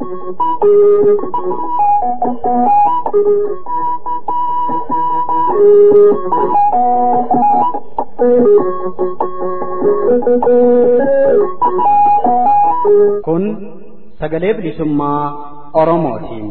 Kun sagalee bilisummaa Oromootiin.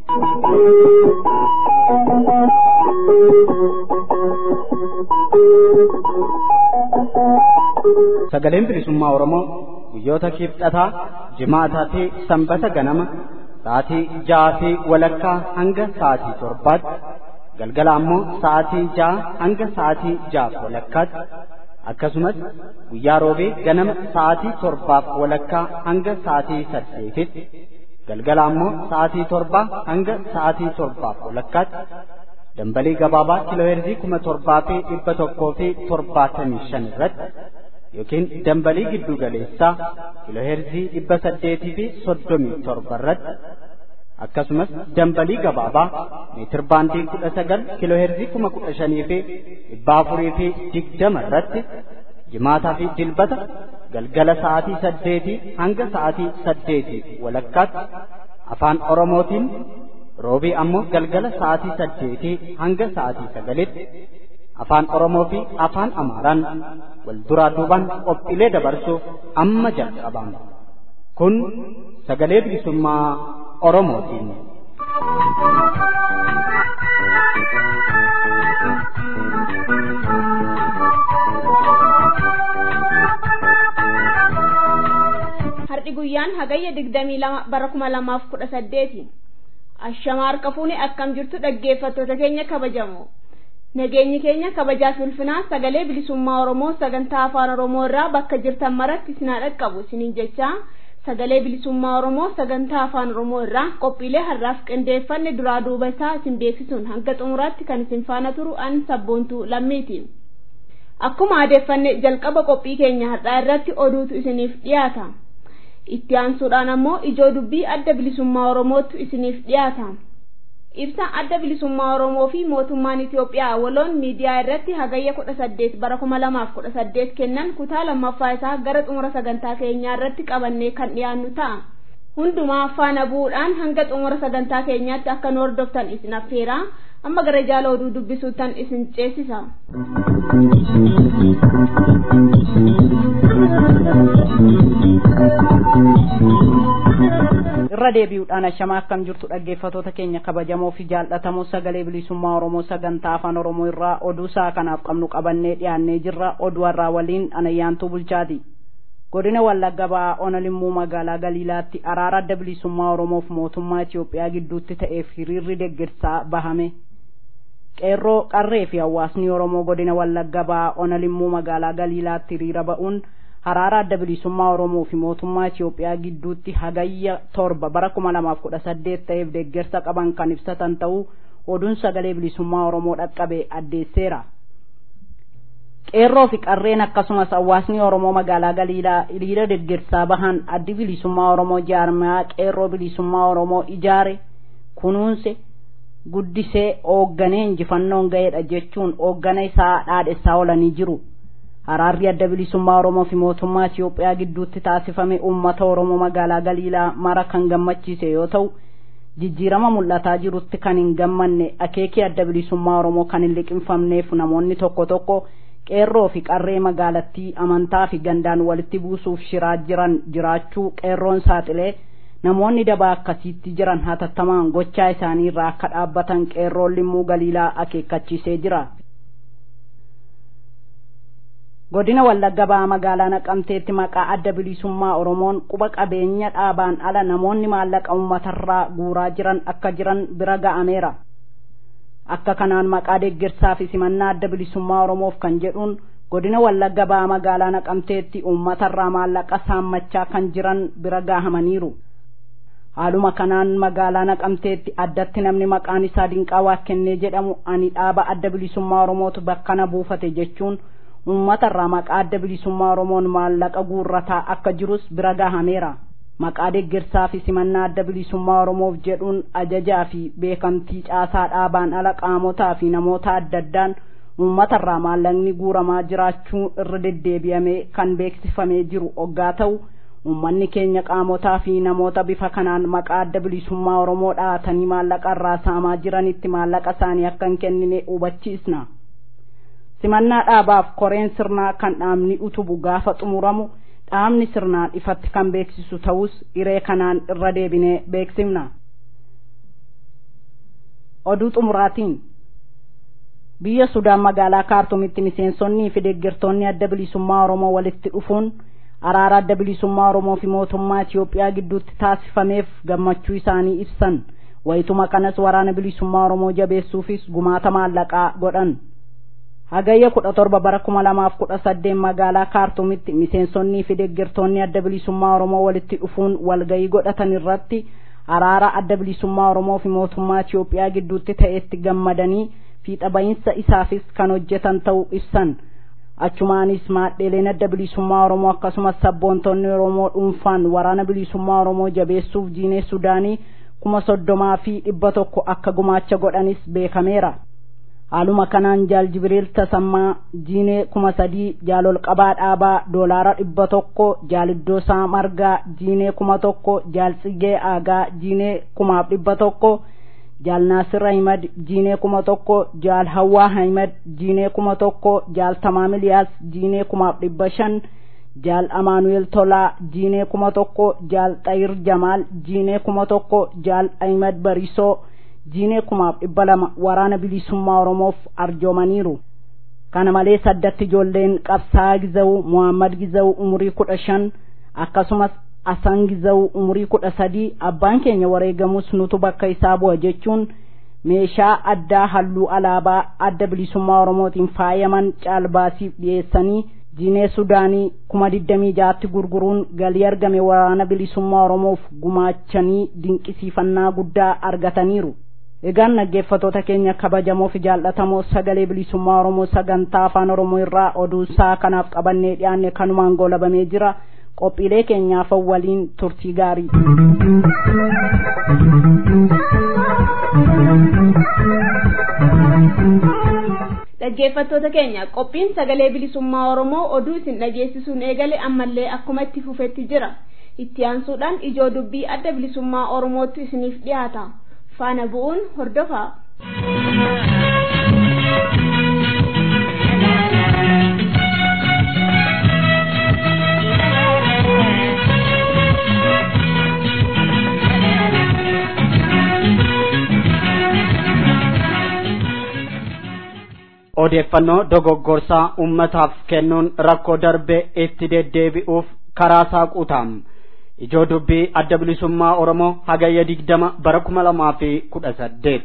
Sagaleen bilisummaa Oromoo guyyoota kibxataa, jimaataa fi sanbata ganama sa'aatii ja'aa fi walakkaa hanga sa'aatii torbaatti galgala ammoo sa'aatii ja'a hanga sa'aatii ja'aaf walakkaatti akkasumas guyyaa roobee ganama sa'aatii torbaaf walakkaa hanga sa'aatii saddeetitti galgala ammoo sa'aatii torbaa hanga sa'aatii torbaaf walakkaatti dambalii gabaabaa kiilooheerzii kuma torbaa fi dhibba tokkoo fi torbaatamii shan irratti yookiin dambalii giddu galeessaa kiilooheerzii dhibba saddeetii fi soddomii torba irratti akkasumas dambalii gabaabaa meetir baandii kudha sagal kiilooheerzii kuma kudha shanii fi dhibba afurii fi digdama irratti jimaataa fi dilbata galgala sa'aatii saddeetii hanga sa'aatii saddeetii walakkaatti afaan oromootiin roobii ammoo galgala sa'aatii saddeetii hanga sa'aatii sagalitti afaan oromoo fi afaan amaaraan wal duraa duubaan qophiilee dabarsuuf amma jalqabama kun sagalee bilisummaa oromootiin. Har'i guyyaan hagayya digdamii lama bara kuma lamaaf kudha saddeeti. Ashamaa harka fuune akkam jirtu dhaggeeffattoota keenya kabajamoo. Nageenyi keenya kabajaa fi ulfinaa sagalee bilisummaa Oromoo sagantaa afaan Oromoo irraa bakka jirtan maratti isin haa dhaqqabu isiniin jechaa sagalee bilisummaa Oromoo sagantaa afaan Oromoo irraa qophiilee har'aaf qindeeffanne duraa duuba isaa isin beeksisuun hanga xumuraatti kan isin faana turu an sabboontuu lammiiti. Akkuma adeeffanne jalqaba qophii keenya har'aa irratti oduutu isiniif dhiyaata. Itti aansuudhaan ammoo ijoo dubbii adda bilisummaa Oromootu isiniif dhiyaata. Ibsa adda bilisummaa Oromoo fi mootummaan Itoophiyaa waloon miidiyaa irratti hagayya kudha saddeet bara kuma lamaaf kudha saddeet kennan kutaa lammaffaa isaa gara xumura sagantaa keenyaa irratti qabannee kan dhiyaannu ta'a. Hundumaa faana bu'uudhaan hanga xumura sagantaa keenyaatti akka nu hordoftan isin affeeraa amma gara jaala oduu dubbisuutan isin ceesisa. irra deebi'uudhaan ashamaa akkam jirtu dhaggeeffatoota keenya kabajamoo fi jaallatamoo sagalee bilisummaa oromoo sagantaa afaan oromoo irraa oduu isaa kanaaf qabnu qabannee dhiyaannee jirra oduu har'aa waliin anayyaantuu bulchaati godina wallagga ba'aa onalimmuu magaalaa galiilaatti araara adda bilisummaa oromoof mootummaa itiyoophiyaa gidduutti ta'eef hiriirri deeggarsaa bahame qeerroo qarree fi hawaasni oromoo godina wallagga ba'aa onalimmuu magaalaa galiilaatti hiriira ba'uun araara adda bilisummaa oromoo fi mootummaa Itiyoophiyaa gidduutti hagayya torba bara kuma lamaaf kudha saddeet ta'eef deeggarsa qaban kan ibsatan ta'uu oduun sagalee bilisummaa oromoo dhaqqabe addeesseera. qeerroo fi qarreen akkasumas hawaasni oromoo magaalaa galiilaa hiriira deeggarsaa bahan addi bilisummaa oromoo jaarmayaa qeerroo bilisummaa oromoo ijaare kunuunse guddisee hoogganee injifannoon ga'eedha jechuun hooggana isaa dhaadhessaa oolanii jiru. Araarri adda bilisummaa Oromoo fi mootummaa Itiyoophiyaa gidduutti taasifame uummata Oromoo magaalaa Galiilaa mara kan gammachiise yoo ta'u jijjiirama mul'ataa jirutti kan hin gammanne akeekii adda bilisummaa Oromoo kan hin liqinfamneef namoonni tokko tokko qeerroo fi qarree magaalattii amantaa fi gandaan walitti buusuuf shiraa jiran jiraachuu qeerroon saaxilee namoonni dabaa akkasiitti jiran hatattamaan gochaa isaanii irraa akka dhaabbatan qeerroon limmuu Galiilaa akeekkachiisee jira. godina wallagga ba'aa magaalaa naqamteetti maqaa adda bilisummaa oromoon quba qabeenya dhaabaan ala namoonni maallaqa uummatarraa guuraa jiran akka jiran bira ga'ameera akka kanaan maqaa deeggarsaa fi simannaa adda bilisummaa oromoof kan jedhuun godina wallagga ba'aa magaalaa naqamteetti uummatarraa maallaqa saammachaa kan jiran bira gahamaniiru haaluma kanaan magaalaa naqamteetti addatti namni maqaan isaa dinqaa waa kennee jedhamu ani dhaaba adda bilisummaa oromootu bakkana buufate jechuun uummata irraa maqaa adda bilisummaa oromoon maallaqa guurrataa akka jirus bira gahameera maqaa deeggarsaa fi simannaa adda bilisummaa oromoof jedhuun ajajaa fi beekamtii caasaa dhaabaan ala qaamotaa fi namoota adda addaan uummata irraa maallaqni guuramaa jiraachuu irra deddeebi'amee kan beeksifamee jiru oggaa ta'u ummanni keenya qaamotaa fi namoota bifa kanaan maqaa adda bilisummaa oromoo dhahatanii maallaqa irraa saamaa jiranitti maallaqa isaanii akka hin kennine hubachiisna simannaa dhaabaaf koreen sirnaa kan dhaabni utubu gaafa xumuramu dhaabni sirnaan ifatti kan beeksisu ta'us iree kanaan irra deebinee beeksifna oduu xumuraatiin biyya sudaan magaalaa kaartumitti miseensonnii fi deeggartoonni adda bilisummaa oromoo walitti dhufuun araara adda bilisummaa oromoo fi mootummaa Itiyoophiyaa gidduutti taasifameef gammachuu isaanii ibsan wayituma kanas waraana bilisummaa oromoo jabeessuufis gumaata maallaqaa godhan hagayya kudha torba bara kuma lamaaf kudha saddeet magaalaa kaartumitti miseensonnii fi deeggartoonni adda bilisummaa oromoo walitti dhufuun walgayii godhatan irratti araara adda bilisummaa oromoo fi mootummaa Itiyoophiyaa gidduutti ta'etti gammadanii fiixa bahinsa isaafis kan hojjetan ta'uu ibsan achumaanis maadheeleen adda bilisummaa oromoo akkasumas sabboontonni oromoo dhuunfaan waraana bilisummaa oromoo jabeessuuf jiinee sudaanii kuma soddomaa fi dhibba tokko akka gumaacha godhanis beekameera haaluma kanaan jaal jibriil tasammaa jiinee kuma sadii jaalol qabaa dhaabaa doolaara dhibba tokko jaal iddoosaa margaa jiinee kuma tokko jaal tsigee aagaa jiinee kumaaf dhibba tokko jaal naasir ahimad jiinee kuma tokko jaal hawwaa ahimad jiinee kuma tokko jaal tamaam iliyaas jiinee kumaaf dhibba shan jaal amaanuel tolaa jiinee kuma tokko jaal xayir jamaal jiinee kuma tokko jaal ahimad barisoo jiinee kumaaf dhibba lama waraana bilisummaa oromoof arjoomaniiru kana malees addatti ijoolleen qabsaa giza'u muhammad giza'u umurii kudha shan akkasumas asan giza'u umurii kudha sadii abbaan keenya wareegamus nutu bakka isaa bu'a jechuun meeshaa addaa halluu alaabaa adda bilisummaa oromootiin faayaman caalbaasiif dhiyeessanii jiinee sudaanii kuma digdamii jaatti gurguruun galii argame waraana bilisummaa oromoof gumaachanii dinqisiifannaa guddaa argataniiru egaan dhaggeeffatoota keenya kabajamoo fi jaallatamoo sagalee bilisummaa oromoo sagantaa afaan oromoo irraa oduu isaa kanaaf qabannee dhiyaanne kanumaan goolabamee jira qophiilee keenyaaf waliin turtii gaarii dhaggeeffattoota keenya qophiin sagalee bilisummaa oromoo oduu isin dhageessisuun eegale ammallee akkuma itti fufetti jira itti aansuudhaan ijoo dubbii adda bilisummaa oromootti isiniif dhiyaata faana bu'uun hordofaa odeeffannoo dogoggorsaa ummataaf kennuun rakkoo darbe itti deddeebi'uuf karaa saaquutaam ijoo dubbii adda bilisummaa oromoo hagayya digdama bara kuma lamaa fi kudha saddeet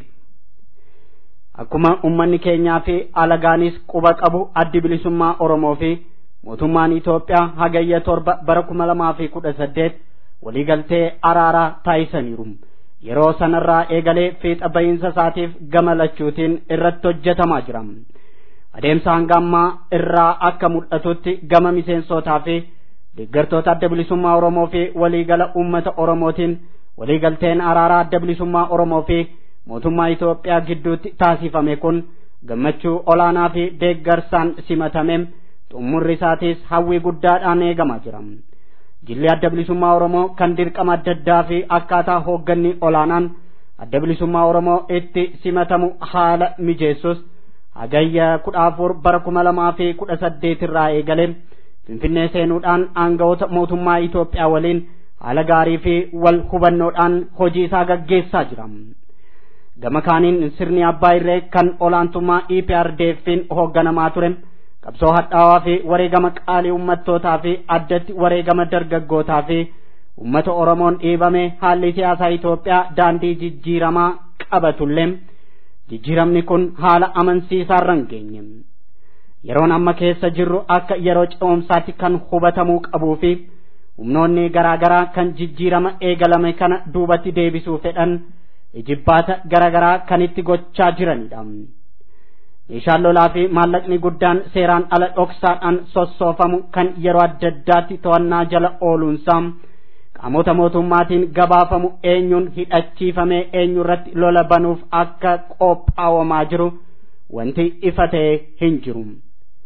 akkuma ummanni keenyaa fi alagaanis quba qabu addi bilisummaa oromoo fi mootummaan Itoophiyaa hagayya torba bara kuma lamaa fi kudha saddeet waliigaltee araaraa taasisaniiru. yeroo sanarraa eegalee fiixa bahiinsa isaatiif gama lachuutiin irratti hojjetamaa jira. adeemsa hanga ammaa irraa akka mul'atutti gama miseensotaa fi deeggartoota adda bilisummaa Oromoo fi waliigala uummata Oromootiin waliigalteen araaraa adda bilisummaa Oromoo fi mootummaa Itoophiyaa gidduutti taasifame kun gammachuu olaanaa fi deeggarsaan simatame xumurri isaatiis hawwii guddaadhaan eegamaa jira. Jilli adda bilisummaa Oromoo kan dirqama adda addaa fi akkaataa hoogganni olaanaan adda bilisummaa Oromoo itti simatamu haala mijeessus hagayya kudha afur bara kuma lamaa fi kudha saddeet irraa eegale finfinnee seenuudhaan aangawoota mootummaa Itoophiyaa waliin haala gaarii fi wal hubannoodhaan hojii isaa gaggeessaa jira. Gama kaaniin sirni abbaa irree kan olaantummaa EPRDF'n hoogganamaa ture qabsoo hadhaawaa fi wareegama qaalii ummattootaa fi addatti wareegama dargaggootaa fi ummata Oromoon dhiibame haalli siyaasaa Itoophiyaa daandii jijjiiramaa qabatullee jijjiiramni kun haala amansiisaarra hin geenye. Yeroon amma keessa jirru akka yeroo ce'umsaatti kan hubatamuu qabuu fi humnoonni garaagaraa kan jijjiirama eegalame kana duubatti deebisuu fedhan ijibbaata garaagaraa kan itti gochaa jiranidha. Meeshaan lolaa fi maallaqni guddaan seeraan ala dhoksaadhaan sossoofamu kan yeroo adda addaatti to'annaa jala ooluunsaa qaamota mootummaatiin gabaafamu eenyuun hidhachiifamee eenyu irratti lola banuuf akka qophaawamaa jiru wanti ifa ta'e hin jiru.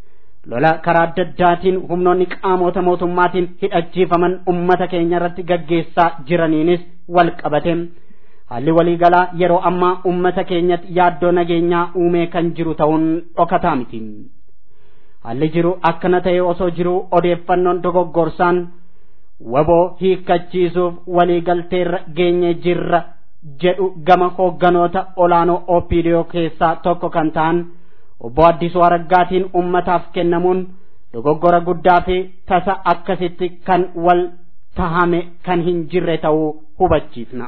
lola karaa adda addaatiin humnoonni qaamota mootummaatiin hidhachiifaman ummata keenya irratti gaggeessaa jiraniinis wal qabate haalli waliigalaa yeroo ammaa ummata keenyatti yaaddoo nageenyaa uumee kan jiru ta'uun dhokataa miti haalli jiru akkana ta'e osoo jiru odeeffannoon dogoggorsaan waboo hiikkachiisuuf waliigalteerra geenye jirra jedhu gama hoogganoota olaanoo OPDO keessaa tokko kan ta'an obbo Addisuu Araggaatiin ummataaf kennamuun dogoggora guddaa fi tasa akkasitti kan wal tahame kan hin jirre ta'uu hubachiifna.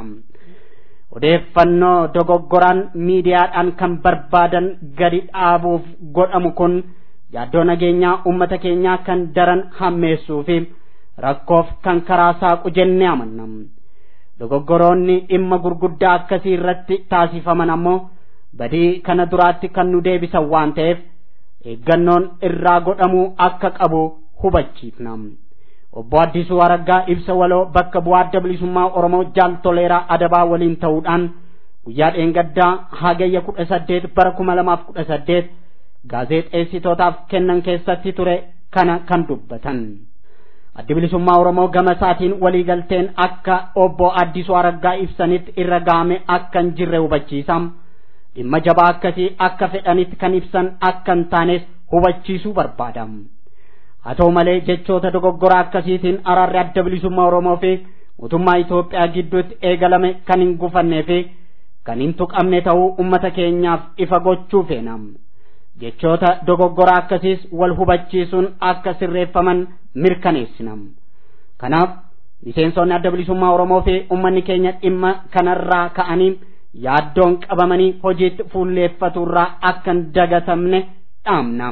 Odeeffannoo dogoggoraan miidiyaadhaan kan barbaadan gadi dhaabuuf godhamu kun yaaddoo nageenyaa ummata keenyaa kan daran hammeessuu fi rakkoof kan karaa saaqu jennee amanna. Dogoggoroonni dhimma gurguddaa akkasii irratti taasifaman ammoo badii kana duraatti kan nu deebisan waan ta'eef eeggannoon irraa godhamuu akka qabu hubachiifna. Obbo Addisuu Araggaa ibsa waloo bakka bu'aa adda bilisummaa Oromoo jaal toleeraa adabaa waliin ta'uudhaan guyyaa dheengaddaa hagayya kudha saddeet bara kuma lamaaf kudha saddeet gaazexeessitootaaf kennan keessatti ture kana kan dubbatan. addi bilisummaa oromoo gama isaatiin waliigalteen akka obbo addisuu araggaa ibsanitti irra gaame akka hin jirre hubachiisa dhimma jabaa akkasii akka fedhanitti kan ibsan akka hin taanes hubachiisuu barbaada haa ta'u malee jechoota dogoggoraa akkasiitiin araarri adda bilisummaa oromoo fi mootummaa Itoophiyaa gidduutti eegalame kan hin gufannee fi kan hin tuqamne ta'uu ummata keenyaaf ifa gochuu feena. jechoota dogoggoraa akkasiis wal hubachiisuun akka sirreeffaman mirkaneessina kanaaf miseensonni adda bilisummaa oromoo fi ummanni keenya dhimma kanarraa ka'anii yaaddoon qabamanii hojiitti fuulleeffaturraa akka hin dagatamne dhaamna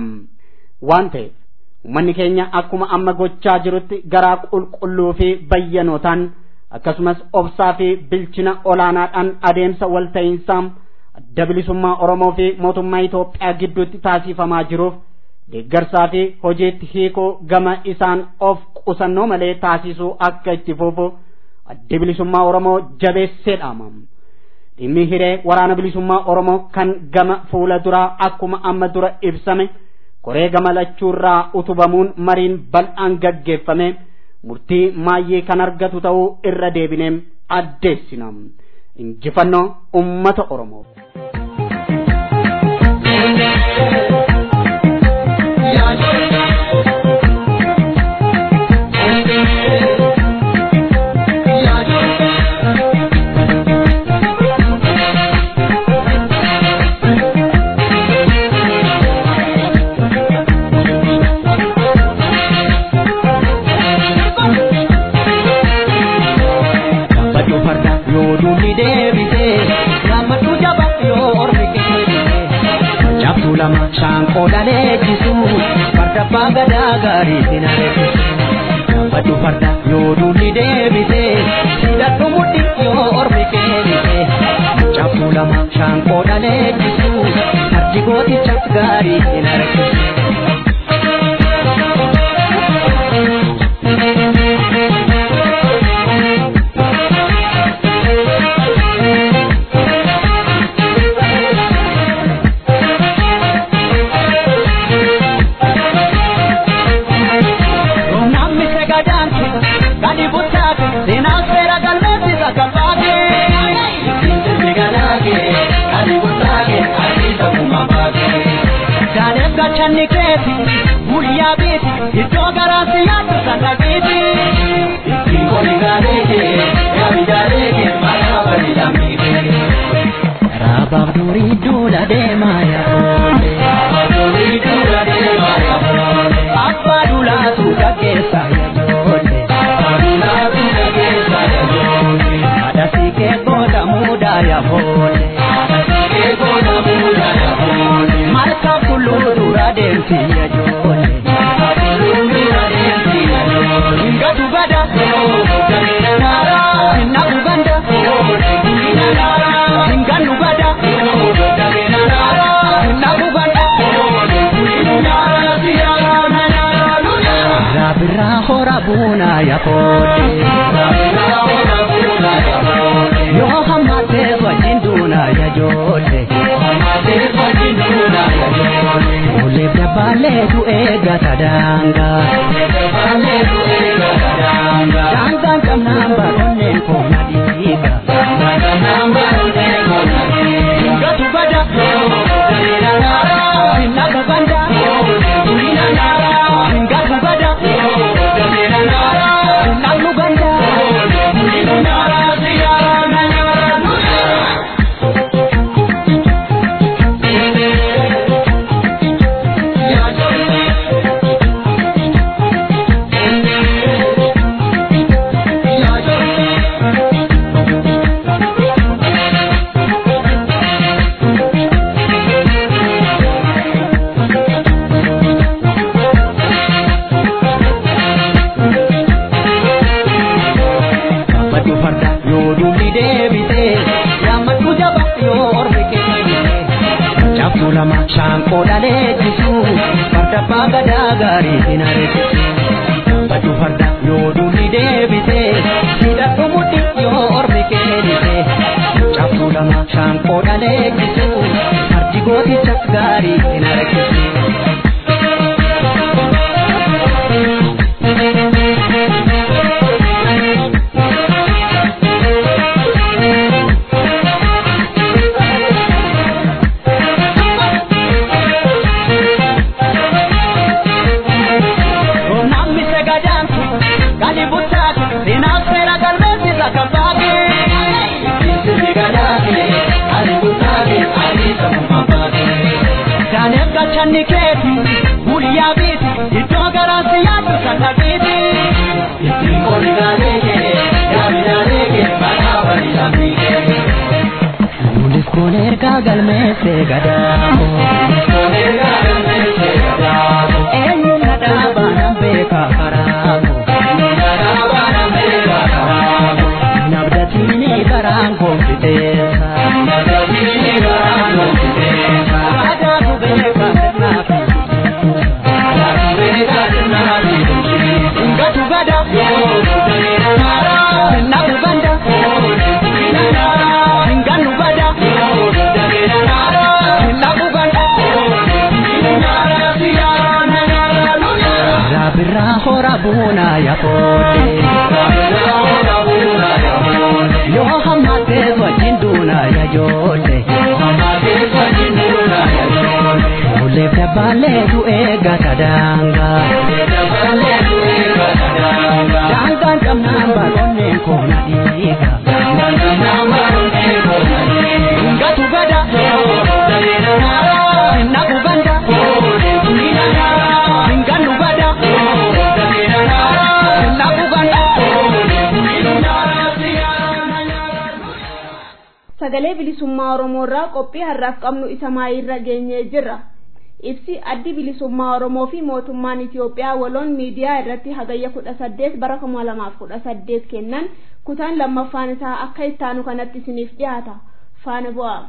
waan ta'eef ummanni keenya akkuma amma gochaa jirutti garaa qulqulluu fi bayyanootaan akkasumas obsaa fi bilchina olaanaadhaan adeemsa walta'iinsaa adda bilisummaa Oromoo fi mootummaa Itoophiyaa gidduutti taasifamaa jiruuf deeggarsaa fi hojiitti hiikuu gama isaan of qusannoo malee taasisuu akka itti fufu addi bilisummaa Oromoo jabeessee dhaama. Dhimmi hiree waraana bilisummaa Oromoo kan gama fuula duraa akkuma amma dura ibsame koree gama lachuurraa utubamuun mariin bal'aan gaggeeffame murtii maayyee kan argatu ta'uu irra deebinee addeessina. Injifannoo uummata Oromoo. lama shaanqoo dhaleechisu farda abbaa gadaa gaarii sinareessisu baddu farda yoo duulli deebise hidhadhu mudhi yoo ormi keenise caffuu lama shaanqoo dhaleechisu fardi gootichas gaarii sinareessisu. Channi keeti guyyaa beeti iddoo garaasi yaaddu sana geeti. Ittiin koli gaaleeke yaami jaaleeke maqaa bari lammiike. Raabaaf durii duula deemaa yaa'oole. Raabaaf durii duula deemaa yaa'oole. Abbaa duulaatu gaggeessa yaa'oole. Abbaa duulaatu gaggeessa yaa'oole. Haadha siikee booda muudaa yaa'oole. Haadha siikee booda muudaa yaa'oole. Malkaa kulluu dura deemti yaa'oole. Malkaa kulluu dura deemti yaa'oole. Ngatu gada. Galina naara. Nagu ganda. Galina naara. Ngannu gada. Galina naara. Nagu ganda. Rabirraa hora buuna yaa'oole. Rabirraa hora buuna yaa'oole. Yoo hammatee wajjin duuna yaa'oole. Yoo hammatee wajjin duuna yaa'oole. Oleef dabaalee baaleetu eeggata daangaa. Daangaan qabnaan baroonneen koona dhiiga. Gatu bada. Laga banda. Gatu bada. Lagu banda. Baddu farda yoo duulli deebite yaammadhu jaba yoo ormi kennite cabsuu lama shaanqoo dhaleechisu farda abbaa gadaa gaarii hin areessisu baddu farda yoo duulli deebite hidhadhu mudhi yoo ormi kennite cabsuu lama shaanqoo dhaleechisu fardi gooticha gaarii hin areessisu. Namni sagadaantu gali butaatu seenaa seera galmeessisa kan baage. Daaneel galchanni keeti guyyaa biiti iddoo garaatti yaaddu kan dhaqiiti. Ittiin qonni gaalee kee yaami gaalee kee banaa bari lammi kee. Nuunis kun ergaa galmeessee gadaako. Eenyu na dhaabaa nan beeka karaako. Nabdatini garaan koofiteessa. Aadaatu beeka sirnaa fi Ngatu gada. Nabu banda. Nganu bada. Nabu banda. Rabirraa hora buunaa yaafoote. Yoo hammatee wajjin duunaa yaajoote. Fuullee fi abbaaleetu eeggata daangaa. Daangaan qabnaan baroonneen koona dhiiga. Ngatu gada. Nabu banda. Nganu bada. Nabu banda. sagalee bilisummaa oromoo irraa qophii har'aaf qabnu isa maayirra geenyee jirra ibsi addi bilisummaa oromoo fi mootummaan itiyoophiyaa waloon miidiyaa irratti hagayya kudha saddeet bara kuma lamaaf kudha saddeet kennan kutaan lammaffaan isaa akka ittaanu kanatti isiniif dhiyaata faana bu'aa.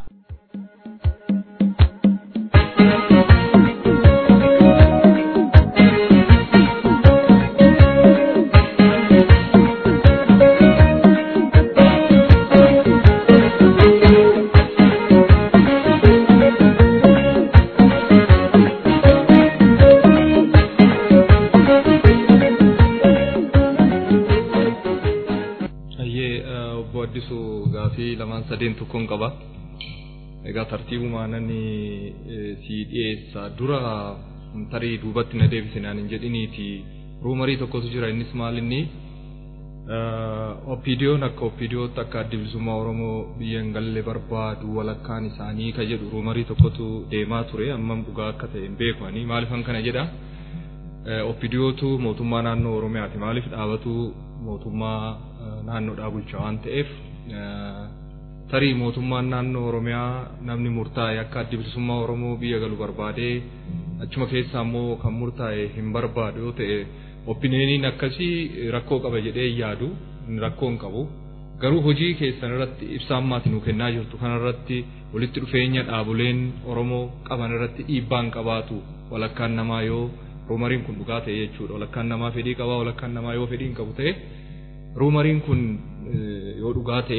Ayyee obbo Addisuu gaafii lamaan sadeen tokkoon qaba. Egaa tartiibumaan ani si dhiyeessa dura tarii duubatti na deebisinaan hin jedhiniiti ruumarii tokkotu jira innis maal inni oppiidiyoon akka oppiidiyootti akka addi bilisummaa Oromoo biyya hin galle barbaadu walakkaan isaanii ka jedhu ruumarii tokkotu deemaa ture ammam dhugaa akka ta'e hin beeku ani maalifan kana jedha oppiidiyootu mootummaa naannoo Oromiyaati maaliif dhaabatu mootummaa naannoodhaa bulcha waan ta'eef tarii mootummaan naannoo Oromiyaa namni murtaa'e akka addi bilisummaa Oromoo biyya galu barbaadee achuma keessaa immoo kan murtaa'e hin barbaadu yoo ta'e oppineeniin akkasii rakkoo qaba jedhee yaadu rakkoo hin qabu. Garuu hojii keessan irratti ibsa ammaati nu kennaa jirtu kanarratti walitti dhufeenya dhaaboleen Oromoo qaban irratti dhiibbaan qabaatu walakkaan namaa yoo ruumariin kun dhugaa ta'e jechuudha. Walakkaan namaa fedhii qabaa walakkaan namaa yoo fedhii hin qabu ta'e ruumariin kun yoo dhugaa ta'e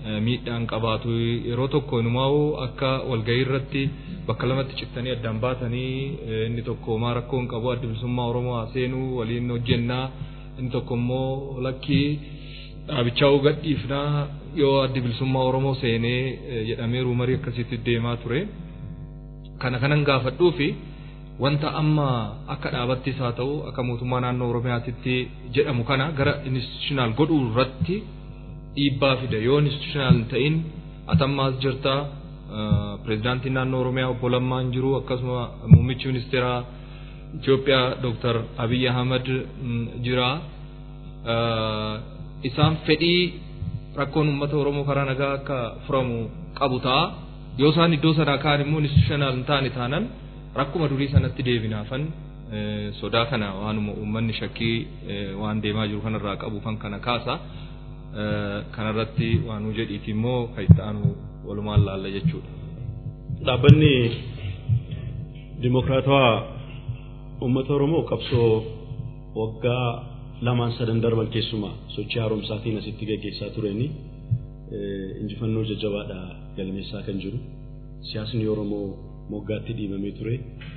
miidhaan qabaatu yeroo tokko inumaa'u akka walgahii irratti bakka lamatti cittanii addaan baatanii inni tokko maa rakkoo hin qabu adda bilisummaa Oromoo haa seenuu waliin hojjennaa inni tokko immoo lakkii dhaabichaa gadhiifnaa yoo adda bilisummaa Oromoo seenee jedhamee ruumarii akkasitti deemaa ture. Kana kanan gaafadhuu fi wanta amma akka dhaabattis haa ta'u akka mootummaa naannoo Oromiyaatitti jedhamu kana gara institutional godhuu irratti dhiibbaa fida yoo institutional hin ta'in atammaas jirta pirezidaantiin naannoo Oromiyaa obbo Lammaan jiru akkasuma muummichi ministeeraa Itoophiyaa Dr. Abiy Ahmad jira. Isaan fedhii rakkoon uummata Oromoo karaa nagaa akka furamu qabu ta'a. Yoo isaan iddoo sanaa kaan immoo institutional hin taane taanan rakkuma durii sanatti deebinaafan sodaa kana waanuma uummanni shakkii waan deemaa jiru kanarraa qabu kan kana kaasa. Kanarratti waan nu jedhiiti immoo kan itti aanu walumaan laalla jechuudha. Dhaabbanni Dimokiraatawaa uummata Oromoo qabsoo waggaa lamaan sadan darban keessumaa sochii haaromsaatiin asitti gaggeessaa tureni injifannoo jajjabaadha galmeessaa kan jiru. Siyaasni Oromoo moggaatti dhiibamee ture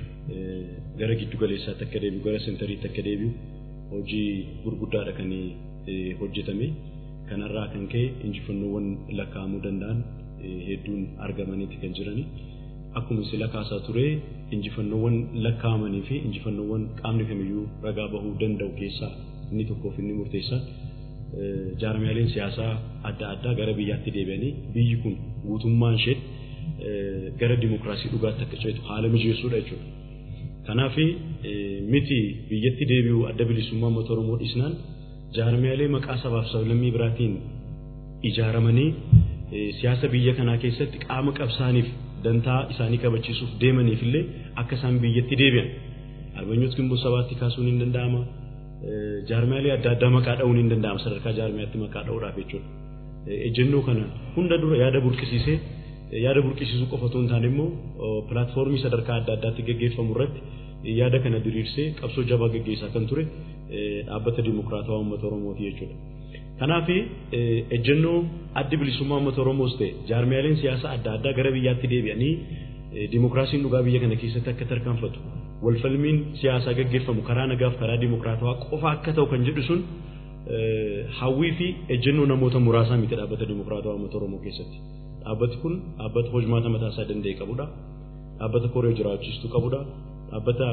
gara giddu galeessaatti akka deebi'u gara sentariitti akka deebi'u hojii gurguddaadha kan hojjetame. Kanarraa kan ka'e injifannoowwan lakkaa'amuu danda'an hedduun argamaniiti kan jirani. Akkuma sila kaasaa ture injifannoowwan lakkaa'amanii fi injifannoowwan qaamni kamiyyuu ragaa bahuu danda'u keessaa inni tokkoof inni murteessaan jaarmiyaaleen siyaasaa adda addaa gara biyyaatti deebi'anii biyyi kun guutummaan ishee gara dimokiraasii dhugaatti akka ceetu haala mijeessuudha jechuudha. Kanaaf miti biyyatti deebi'uu adda bilisummaa uummata Oromoo dhiisnaan jaarmiyaalee maqaa sabaaf sablammii biraatiin ijaaramanii siyaasa biyya kanaa keessatti qaama qabsaaniif dantaa isaanii kabachiisuuf deemaniif illee akka isaan biyyatti deebi'an arbanyootti gimboo sabaatti kaasuun hin danda'ama jaarmiyaalee adda addaa maqaa dha'uun hin danda'ama sadarkaa jaarmiyaatti maqaa dha'uudhaaf jechuudha. Ejjennoo kana hunda dura yaada burqisiisee yaada burqisiisuu qofa otoo hin taane immoo pilaatfoormii sadarkaa adda addaatti gaggeeffamu irratti yaada kana diriirsee qabsoo jabaa gaggeessaa kan ture dhaabbata dimokiraatawaa uummata Oromooti jechuudha. Kanaaf ejjennoo addi bilisummaa uummata Oromoos ta'e jaarmiyaaleen siyaasaa adda addaa gara biyyaatti deebi'anii dimokiraasiin dhugaa biyya kana keessatti akka tarkaanfatu walfalmiin siyaasaa gaggeeffamu karaa nagaaf karaa dimokiraatawaa qofa akka ta'u kan jedhu sun hawwii fi ejjennoo namoota muraasaa miti dhaabbata dimokiraatawaa uummata Oromoo keessatti. Dhaabbati kun dhaabbata hojmaata mataa isaa danda'e qabudha. Dhaabbata koree jiraachistu qabudha. Dhaabbata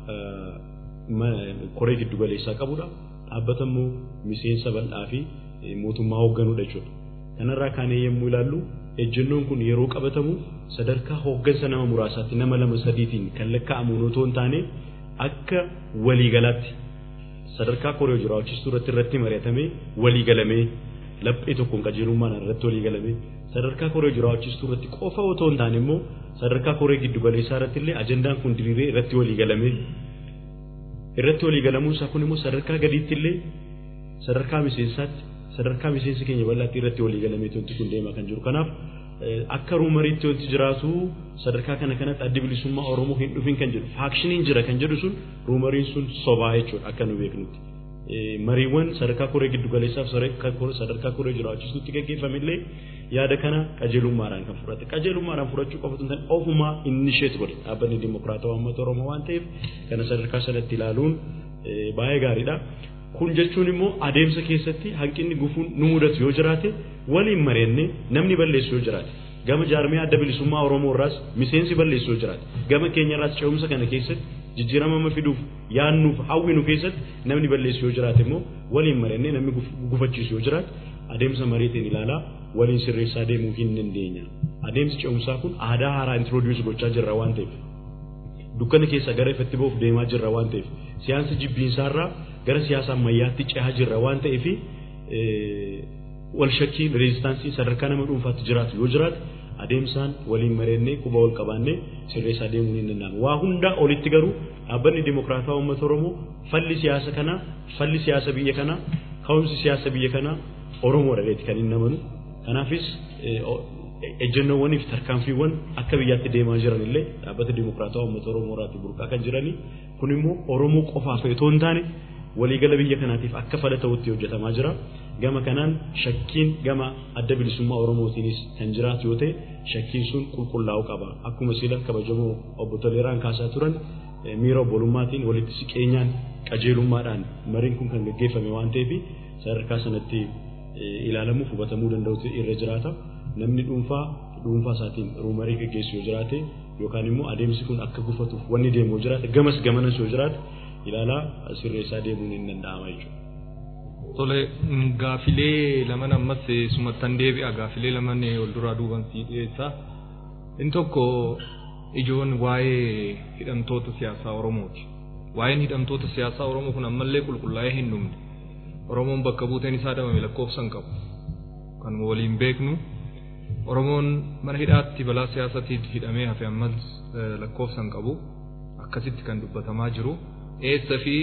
koree giddu galeessaa qabudha. Dhaabbata immoo miseensa bal'aa fi mootummaa hoogganudha jechuudha. Kanarraa kaanee yommuu ilaallu ejjennoon kun yeroo qabatamu sadarkaa hooggansa nama muraasaatti nama lama sadiitiin kan lakkaa'amu otoo hin taane akka waliigalaatti sadarkaa koree jiraachistuu irratti irratti mari'atamee waliigalamee laphee tokkoon qajeelummaan irratti waliigalamee sadarkaa koree jiraachistuu irratti qofa otoo hin taane immoo sadarkaa koree giddu galeessaa irratti illee ajandaan kun diriiree irratti waliigalamee irratti waliigalamuun isaa kun immoo sadarkaa gadiitti illee sadarkaa miseensaatti sadarkaa miseensi keenya bal'aatti irratti waliigalamee wanti kun deemaa kan jiru kanaaf akka ruumariitti wanti jiraatu sadarkaa kana kanatti addi bilisummaa Oromoo hin dhufin kan jedhu faakshiniin jira kan jedhu sun ruumariin sun sobaa jechuudha akka nu beeknutti. mariiwwan sadarkaa koree giddu galeessaaf sadarkaa koree jiraachistuutti gaggeeffamillee yaada kana qajeelummaadhaan kan fudhate qajeelummaadhaan fudhachuu qofa tun ofumaa innisheet godhe dhaabbanni dimokiraatawaa uummata oromoo waan ta'eef kana sadarkaa sanatti ilaaluun baay'ee gaariidha. Kun jechuun immoo adeemsa keessatti hanqinni gufuun nu mudatu yoo jiraate waliin mareenne namni balleessu yoo jiraate gama jaarmiyaa adda bilisummaa oromoo irraas miseensi balleessu yoo jiraate gama keenya irraas ce'umsa kana keessatti jijjiirama fiduuf yaannuuf hawwinu keessatti namni balleessu yoo jiraate immoo waliin marannee namni gufachiisu yoo jiraate adeemsa mariitiin ilaalaa waliin sirreessaa deemuu hin dandeenya. Adeemsi ce'umsaa kun aadaa haaraa introduus gochaa jirra waan ta'eef dukkana keessa gara ifatti ba'uuf deemaa jirra waan ta'eef siyaasa jibbiinsaarraa gara siyaasa ammayyaatti ce'aa jirra waan ta'eef wal shakkiin reezistaansii sadarkaa nama dhuunfaatti jiraatu yoo jiraate adeemsaan waliin mareennee quba wal qabaannee sirreessaa deemuun hin danda'amu. Waa hundaa olitti garuu dhaabbanni dimokiraataa uummata Oromoo falli siyaasa kanaa falli siyaasa biyya kanaa ka'umsi siyaasa biyya kanaa Oromoo dhaleeti kan hin namanu. Kanaafis ejjennoowwanii fi tarkaanfiiwwan akka biyyaatti deemaa jiran illee dhaabbata dimokiraataa uummata Oromoo irraatti burqaa kan jiranii kun immoo Oromoo qofaaf otoo hin taane waliigala biyya kanaatiif akka fala ta'utti hojjetamaa jira. Gama kanaan shakkiin gama adda bilisummaa Oromootiinis kan jiraatu yoo ta'e shakkiin sun qulqullaa'uu qaba. Akkuma sila kabajamoo obbo Toleeraan kaasaa turan miira obbolummaatiin walitti siqeenyaan qajeelummaadhaan mariin kun kan gaggeeffame waan ta'eef sadarkaa sanatti ilaalamuuf hubatamuu danda'utu irra jiraata. Namni dhuunfaa dhuunfaa isaatiin ruumarii gaggeessu yoo jiraate yookaan immoo adeemsi kun akka gufatuuf wanni deemu yoo jiraate gamas gamanas yoo jiraate ilaalaa sirreessaa deemuun hin danda'ama jechuudha. Tole gaafilee laman ammas sumattan deebi'a gaafilee laman wal duraa duuban sii dhiyeessa. Inni tokko ijoon waa'ee hidhamtoota siyaasaa Oromooti. Waa'een hidhamtoota siyaasaa Oromoo kun ammallee qulqullaa'ee hin dhumne. Oromoon bakka buuteen isaa dhabame lakkoofsa hin qabu. Kan waliin beeknu Oromoon mana hidhaatti balaa siyaasaatiin hidhamee hafe ammas lakkoofsa hin qabu. Akkasitti kan dubbatamaa jiru. Eessa fi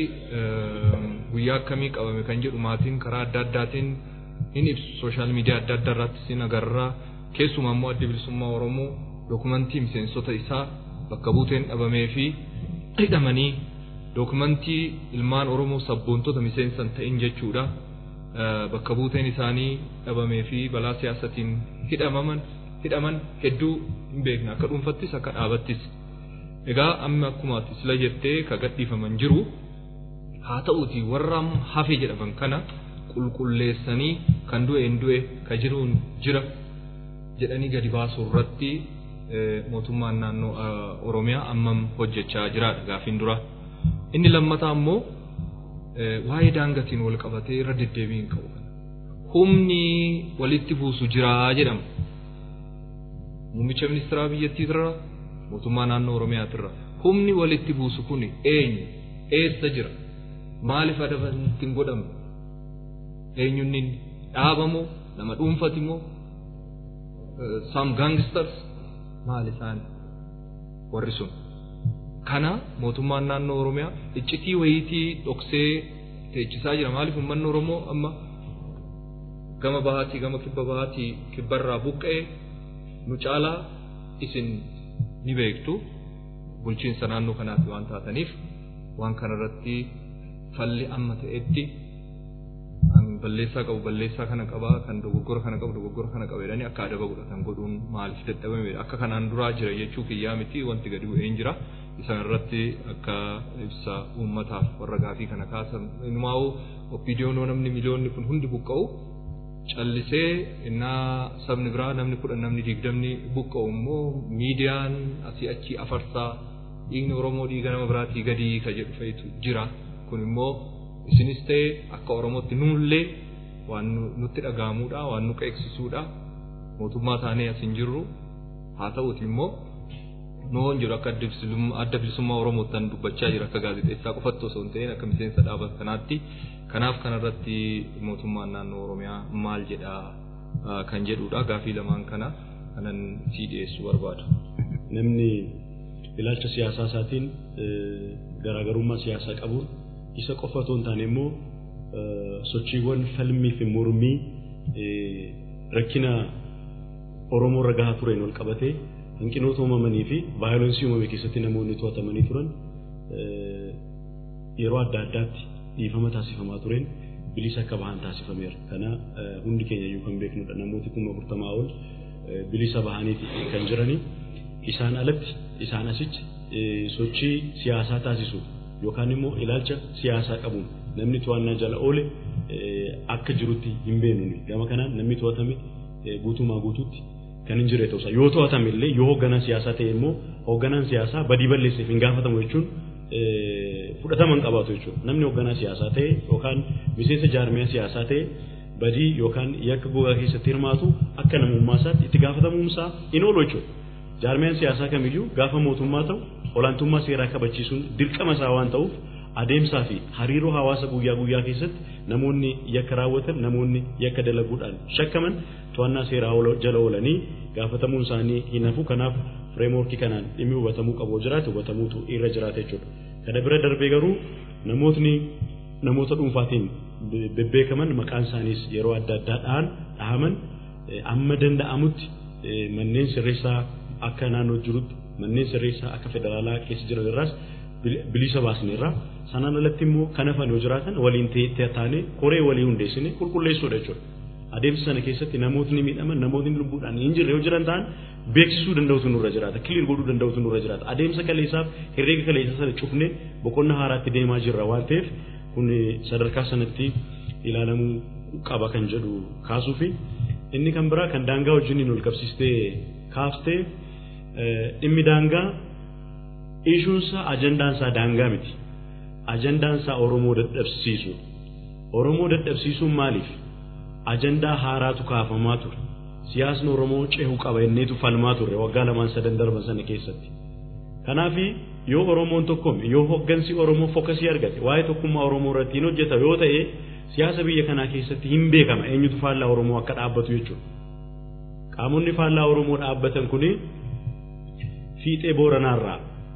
guyyaa akkamii qabame kan jedhu maatiin karaa adda addaatiin hin ibsu sooshaal miidiyaa adda addaa irratti sin agarra keessumaa immoo adda bilisummaa Oromoo dookumantii miseensota isaa bakka buuteen dhabamee fi hidhamanii dookumantii ilmaan Oromoo sabboontota miseensan ta'in jechuudha bakka buuteen isaanii dhabamee fi balaa siyaasatiin hidhamaman hidhaman hedduu hin beekne akka dhuunfattis akka dhaabattis. Egaa amma akkuma ati sila jettee ka gadhiifaman jiru haa ta'uuti warra hafe jedhaman kana qulqulleessanii kan du'e hin du'e ka jiruun jira jedhanii gadi baasuu irratti mootummaan naannoo Oromiyaa ammam hojjechaa jiraadha gaafiin dura. Inni lammataa immoo waa'ee daangatiin wal qabatee irra deddeebii hin qabu. Humni walitti buusu jiraa jedhama. Muummicha ministeeraa biyyattiitirra mootummaa naannoo Oromiyaatirra humni walitti buusu kun eenyu eessa jira maaliif adabanti hin godhamu eenyunni dhaabamu nama dhuunfati moo some gangsters maal isaan warri sun kana mootummaan naannoo Oromiyaa iccitii wayiitii dhoksee teechisaa jira maaliif uummanni Oromoo amma gama bahaatii gama kibba bahaatii kibbarraa buqqa'ee nu caalaa isin ni beektu bulchiinsa naannoo kanaatti waan taataniif waan kanarratti falli amma ta'etti balleessaa qabu balleessaa kana qaba kan dogoggora kana qabu dogoggora kana qaba jedhanii akka adaba godhatan godhuun maaliif dadhabame akka kanaan duraa jira jechuu kiyyaa miti wanti gadi bu'een jira isan irratti akka ibsa uummataaf warra gaafii kana kaasan inumaa'u oppiidiyoonoo namni miliyoonni kun hundi buqqa'u callisee innaa sabni biraa namni kudhan namni digdamni buqqa'u immoo miidiyaan asii achi afarsaa dhiigni Oromoo dhiiga nama biraatii gadii ka jedhu fa'itu jira kun immoo isinis ta'e akka Oromootti nullee waan nutti dhaga'amuudha waan nu qeeksisuudha mootummaa taanee as hin jirru haa ta'uti immoo noon jiru akka adda bilisummaa Oromoottan dubbachaa jira akka gaazexeessaa qofatti osoo hin ta'in akka miseensa dhaabata kanaatti kanaaf kanarratti mootummaan naannoo Oromiyaa maal jedhaa kan jedhudha gaafii lamaan kana kanan sii dhiyeessuu barbaada. Namni ilaalcha siyaasaa isaatiin garaagarummaa siyaasaa qabuun isa qofa otoo hin taane immoo sochiiwwan falmii fi mormii rakkina Oromoo irra gahaa tureen wal qabatee hanqinoota uumamanii fi vaayolensii uumame keessatti namoonni to'atamanii turan yeroo adda addaatti dhiifama taasifamaa tureen bilisa akka bahan taasifameera. Kana hundi keenya iyyuu kan beeknudha. Namooti kuma afurtamaa ol bilisa bahaniiti kan jiranii isaan alatti isaan asitti sochii siyaasaa taasisu yookaan immoo ilaalcha siyaasaa qabuun namni to'annaa jala oole akka jirutti hin beeknu. Gama kanaan namni to'atame guutumaa guutuutti kan hin jirre ta'uusaa yoo to'atame illee yoo hoogganaa siyaasaa ta'e immoo hoogganaan siyaasaa badii balleesseef hin gaafatamu jechuun fudhatama hin qabaatu jechuudha. Namni hoogganaa siyaasaa ta'e yookaan miseensa jaarmiyaa siyaasaa ta'e badii yookaan yakka gogaa keessatti hirmaatu akka namummaa isaatti itti gaafatamuumsaa hin oolu jechuudha. Jaarmiyaan siyaasaa kamiyyuu gaafa mootummaa ta'u olaantummaa seeraa kabachiisuun dirqama isaa waan ta'uuf adeemsaa fi hariiroo hawaasa guyyaa guyyaa keessatti namoonni yakka raawwatan namoonni yakka dalaguudhaan shakkaman to'annaa seeraa jala oolanii gaafatamuun isaanii hin hafu kanaaf fireemworkii kanaan dhimmi hubatamuu qabu jiraate hubatamuutu irra jiraata jechuudha. Kana bira darbee garuu namootni namoota dhuunfaatiin bebbeekaman maqaan isaaniis yeroo adda addaa dhahan dhahaman amma danda'amutti manneen sirreessaa akka naannoo jirutti manneen sirreessaa akka federaalaa keessa jiran irraas bilisa baasneerra sanaan alatti immoo kan hafan yoo jiraatan waliin taanee koree walii hundeessine qulqulleessuudha jechuudha. Adeemsa sana keessatti namootni miidhaman namootni lubbuudhaan hin jirre yoo jiran ta'an beeksisuu danda'utu nurra jiraata kiliir godhuu danda'utu nurra jiraata adeemsa kaleessaaf herreega kaleessa sana cufne boqonnaa haaraatti deemaa jirra waan ta'eef kun sadarkaa sanatti ilaalamuu qaba kan jedhu kaasuu fi inni kan biraa kan daangaa wajjiniin ol qabsiistee kaaftee dhimmi daangaa ishuunsaa ajandaansaa daangaa miti ajandaansaa Oromoo dadhabsiisu Oromoo dadhabsiisuun maaliif ajandaa haaraatu kaafamaa ture siyaasni Oromoo cehu qaba inneetu falmaa ture waggaa lamaan sadan darban sana keessatti kanaaf yoo Oromoon tokkoome yoo hoggansi Oromoo fokasii argate waa'ee tokkummaa Oromoo irratti hin hojjeta yoo ta'e siyaasa biyya kanaa keessatti hin beekama eenyutu faallaa Oromoo akka dhaabbatu jechuudha qaamonni faallaa Oromoo dhaabbatan kuni fiixee booranaarraa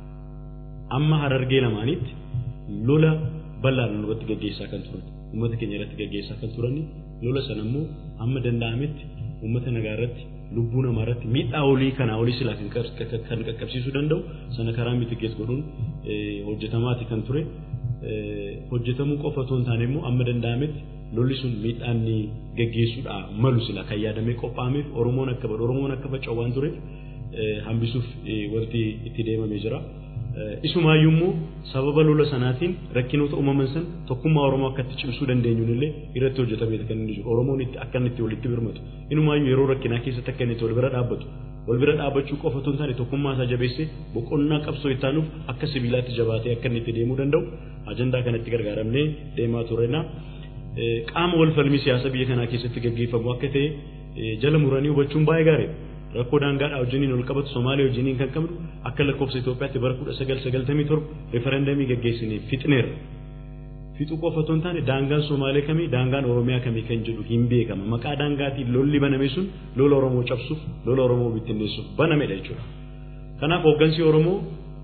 amma harargee lamaanitti lola bal'aan irratti gaggeessaa kan turan uummata keenya irratti gaggeessaa kan turan lola sana immoo amma danda'ametti uummata nagaa irratti lubbuu namaa irratti miidhaa olii kanaa olii silaa kan qaqqabsiisuu danda'u sana karaa mitigees godhuun hojjetamaati kan ture hojjetamuu qofa otoo hin taane immoo amma danda'ametti lolli sun miidhaan gaggeessuudhaa malu sila kan yaadamee qophaa'ameef Oromoon akka badu Oromoon akka faca'u waan tureef hambisuuf wanti itti deemamee jira. Isumaayyuu immoo sababa lola sanaatiin rakkinoota uumaman san tokkummaa Oromoo akka itti cimsuu dandeenyuun illee irratti hojjetamee kan inni jiru. Oromoon itti akka inni itti walitti birmatu. Inumaayyuu yeroo rakkinaa keessatti akka inni itti wal bira dhaabbatu. Wal bira dhaabbachuu qofa otoo hin taane tokkummaa isaa jabeessee boqonnaa qabsoo itti aanuuf akka sibiilaatti jabaatee akka inni itti deemuu danda'u ajandaa kanatti gargaaramnee deemaa turreenaa. Qaama wal falmii siyaasa biyya kanaa keessatti gaggeeffamu akka ta'e jala muranii hubachuun baay'ee gaariidha. rakkoo daangaadhaa wajjiniin ol qabatu Somaaliyaa wajjiniin kan qabnu akka lakkoofsa Itoophiyaatti bara kudha sagal sagaltamii torba referendamii gaggeessinee fixneerra. Fixuu qofa otoo hin taane daangaan Somaalee kamii daangaan Oromiyaa kamii kan jedhu hin beekama. Maqaa daangaatiin lolli baname sun lola Oromoo cabsuuf lola Oromoo bittinneessuuf banamedha jechuudha. Kanaaf hooggansi Oromoo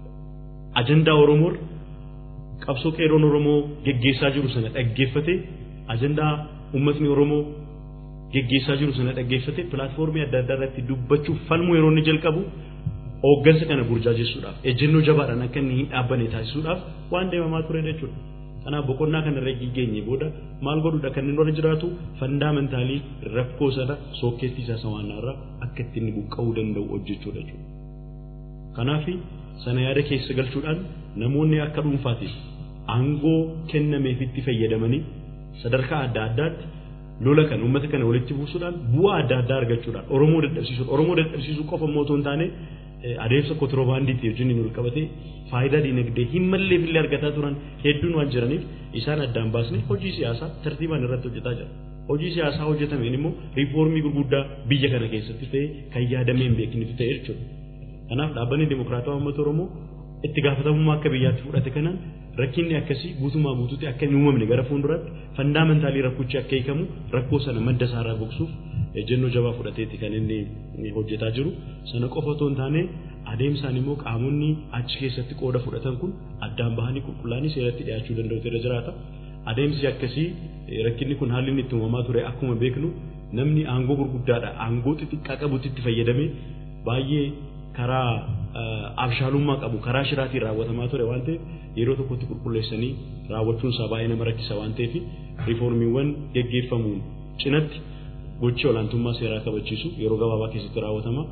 ajandaa Oromoo qabsoo qeeroon Oromoo geggeessaa jiru sana dhaggeeffate ajandaa uummatni Oromoo geggeessaa jiru sana dhaggeeffate pilaatfoormii adda addaa irratti dubbachuuf falmuu yeroo inni jalqabu hooggansa kana burjaajessuudhaaf ejjennoo jabaadhaan akka inni hin dhaabbanne taasisuudhaaf waan deemamaa ture jechuudha. Kanaaf boqonnaa kana irra geenye booda maal godhuudha kan inni warra jiraatu fandaamantaalii rakkoo sana sookkeettii isaa sawaannaarraa akka itti inni buqqa'uu danda'u hojjechuudha jechuudha. Kanaaf sana yaada keessa galchuudhaan namoonni akka dhuunfaatiif aangoo kennameefitti fayyadamanii sadarkaa adda addaatti lola kan uummata kana walitti buusuudhaan bu'aa adda addaa argachuudhaan Oromoo dadhabsiisuudha. Oromoo dadhabsiisuu qofa immoo otoo hin taane adeemsa kontiroobaandiitti wajjin wal qabatee faayidaa dinagdee hin malleef illee argataa turan hedduun waan jiraniif isaan addaan baasne hojii siyaasaa tartiibaan irratti hojjetaa jira. Hojii siyaasaa hojjetameen immoo riifoormii gurguddaa biyya kana keessatti ta'e kan yaadamee hin beeknetu ta'e jechuudha. Kanaaf dhaabbanni dimokiraatawaa uummata Oromoo itti gaafatamummaa akka biyyaatti fudhate kanaan rakkinni akkasii guutumaa guutuutti akka hin uumamne gara fuulduraatti fandaamantaalii rakkichi akka hiikamu rakkoo sana madda isaarraa gogsuuf ejjennoo jabaa fudhateetti kan inni hojjetaa jiru sana qofa otoo hin taane adeemsaan immoo qaamonni achi keessatti qooda fudhatan kun addaan bahanii qulqullaa'anii seeratti dhiyaachuu danda'utu irra jiraata. Adeemsi akkasii rakkinni kun haalli inni itti uumamaa ture akkuma beeknu namni aangoo gurguddaadha aangoo xixiqqaa qabutti itti fayyadamee baay'ee karaa abshaalummaa qabu karaa shiraatiin raawwatamaa ture waan ta'eef yeroo tokkotti qulqulleessanii raawwachuun isaa baay'ee nama rakkisa waan ta'eef riifoormiiwwan geggeeffamuun cinatti gochi olaantummaa seeraa kabachiisu yeroo gabaabaa keessatti raawwatama.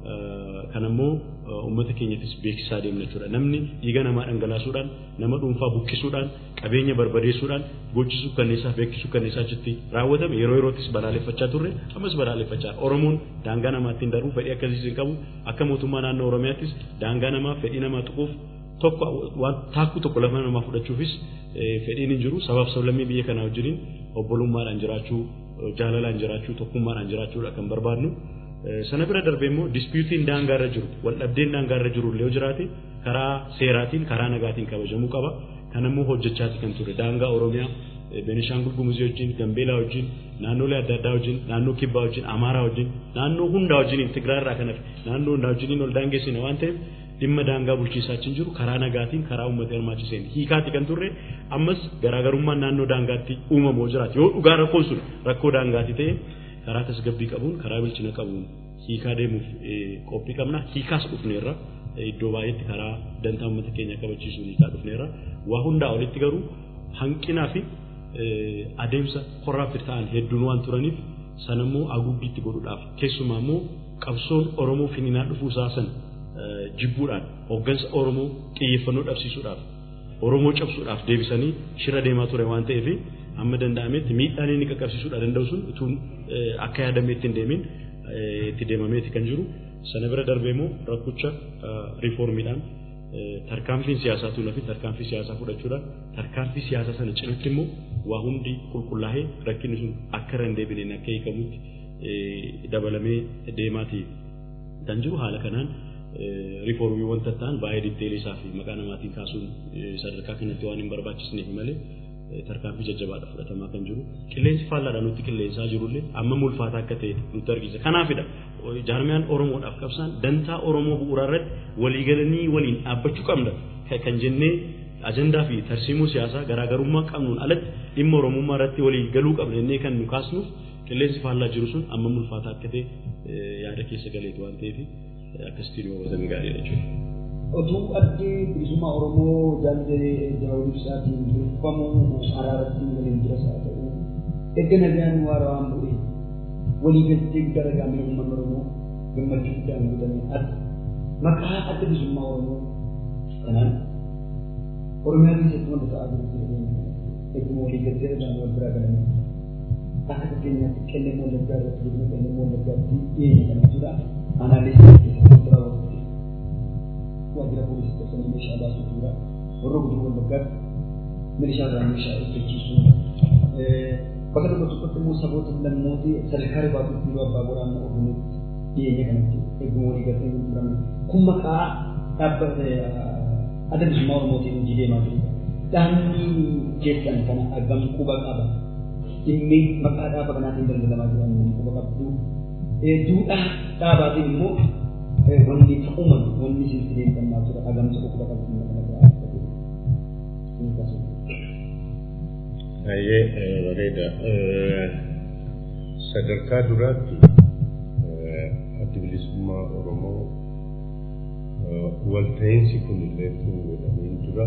Kan ammoo uummata keenyattis beeksisaa deemna jechuudha. Namni dhiiga namaa dhangalaasuudhaan nama dhuunfaa buqqisuudhaan qabeenya barbadeessuudhaan gochisuu kanneessaa beeksisuu kanneessaa achitti raawwatame yeroo yerootis balaaleffachaa turre ammas balaaleffachaa Oromoon daangaa namaattiin darbuu fedhii akkasiis hin qabu akka mootummaa naannoo Oromiyaattis daangaa namaa fedhii namaa tuquuf tokko waan taakkuu tokko lafa namaa fudhachuufis fedhiin hin jiru sabaaf sablammii biyya kanaa wajjiniin obbolummaadhaan jiraachuu jaalalaan jiraachuu tokkummaadhaan jiraachuudha kan barbaadnu. sana bira darbee immoo dispiyuutiin daangaa irra jiru wal dhabdeen daangaa irra jiru illee yoo jiraate karaa seeraatiin karaa nagaatiin kabajamuu qaba kan ammoo hojjechaati kan ture daangaa oromiyaa Beenishaangul Gumuzii wajjin Gambeelaa wajjin naannolee adda addaa wajjin naannoo Kibbaa wajjin Amaaraa wajjin naannoo hundaa wajjin Tigraay irraa kan hafe naannoo hundaa wajjin ol daangeessine waan ta'eef dhimma daangaa bulchiisaa achiin jiru karaa nagaatiin karaa uummata hirmaachiseen hiikaati kan turre ammas garaagarummaan naannoo daangaatti uumamoo jiraate yoo dhugaa rakkoon sun rakkoo daangaati ta'e karaa tasgabbii qabuun karaa bilchina qabuun hiikaa deemuuf qophii qabna hiikaas dhufneerra iddoo baay'eetti karaa dantaa uummata keenya kabachiisuun isaa dhufneerra. Waa hundaa olitti garuu hanqinaa fi adeemsa korraafti ta'an hedduun waan turaniif sanammoo haguuggiitti godhuudhaaf keessumaa immoo qabsoon Oromoo finiinaa dhufuu isaa sana jibbuudhaan hooggansa Oromoo xiyyeeffannoo dhabsiisuudhaaf Oromoo cabsuudhaaf deebisanii shira deemaa ture waan ta'eef amma danda'ametti miidhaan inni qaqqabsiisuudha danda'u sun utuu akka yaadameetti hin deemin itti deemameeti kan jiru sana bira darbee immoo rakkicha riifoormiidhaan tarkaanfiin siyaasaa tuunaa fi tarkaanfii siyaasaa fudhachuudhaan tarkaanfii siyaasaa sana cinatti immoo waa hundi qulqullaa'ee rakkinni sun akka irra hin deebineen akka hiikamutti dabalamee deemaati kan jiru haala kanaan riifoormii wanta ta'an baay'ee ditteelii isaa fi maqaa namaatiin kaasuun sadarkaa kanatti waan hin barbaachisneef malee tarkaanfii jajjabaadha fudhatamaa kan jiru qilleensi faallaadhaan nutti qilleensaa jirullee amma ulfaataa akka ta'e nutti argisiisa kanaafidha jaarmiyaan oromoodhaaf qabsaan dantaa oromoo bu'uuraa irratti waliigalanii waliin dhaabbachuu qabna kan jennee ajandaa fi tarsiimuu siyaasaa garaagarummaa qabnuun alatti dhimma oromummaa irratti walii galuu qabna jennee kan nu kaasnuuf qilleensi faallaa jiru sun amma ulfaataa akka ta'e yaada keessa galeetu waan ta'eef akkasitti nu hubatanii gaariidha jechuudha. Otuu addi bilisummaa Oromoo jaallee daawwii ibsaatiin durfamuu araaratti waliin jiras haa ta'u erga nagaan waaraa waan bu'e walii galtee guddaa dhagaamee uummanni Oromoo gammachuu guddaan guutamee adda maqaa adda bilisummaa Oromoo kanaan Oromiyaa keessatti wanta ta'aa jiru eeguma walii galtee dhagaan wal biraa galanii akka fakkeenyaatti qellem wallaggaa irratti godina qellem wallaggaatti dhiyeenya kan jechuudha aanaalee keessatti raawwatu waajjira poolisii keessatti meeshaa baasuu jira warra guddina wallaggaatti meeshaa irraa meeshaa eeggachiisuu bakka tokko tokkotti immoo saboota lammooti sadarkaa ribaatuutti yeroo abbaa waraanaa ofiinutti dhiyeenya kanatti eeguma walii galtee gurgurame kun maqaa dhaabbata adda bilisummaa oromootiin hojii deemaa jirudha. Dhaabni keessan kana argamu quba qaba. Dhimmi maqaa dhaaba kanaatiin daldalamaa jiran quba qabdu. Duudhaa dhaabaatiin immoo wanni ta'uman wanni isin sideeffannaa jira agamsa quba qabdu kana Baay'ee bareeda. Sadarkaa duraatti addi bilisummaa Oromoo walta'iinsi kun illee godhameen dura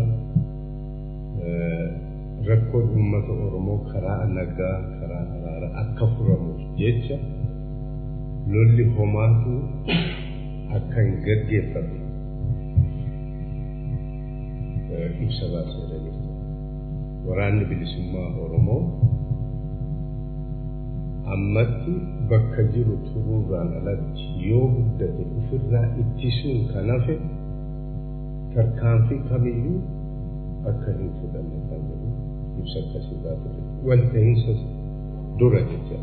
rakkoon uummata Oromoo karaa nagaa karaa araara akka furamuuf jecha lolli homaatu akka hin gaggeeffamne ibsa baasee waraanni bilisummaa Oromoo ammatti bakka jiru turuurraan alatti yoo guddate ofirraa ittisuun kan hafe tarkaanfii kamiyyuu akka hin fudhanne kan jedhu ibsa akkasii baatee walta'iinsa dura jecha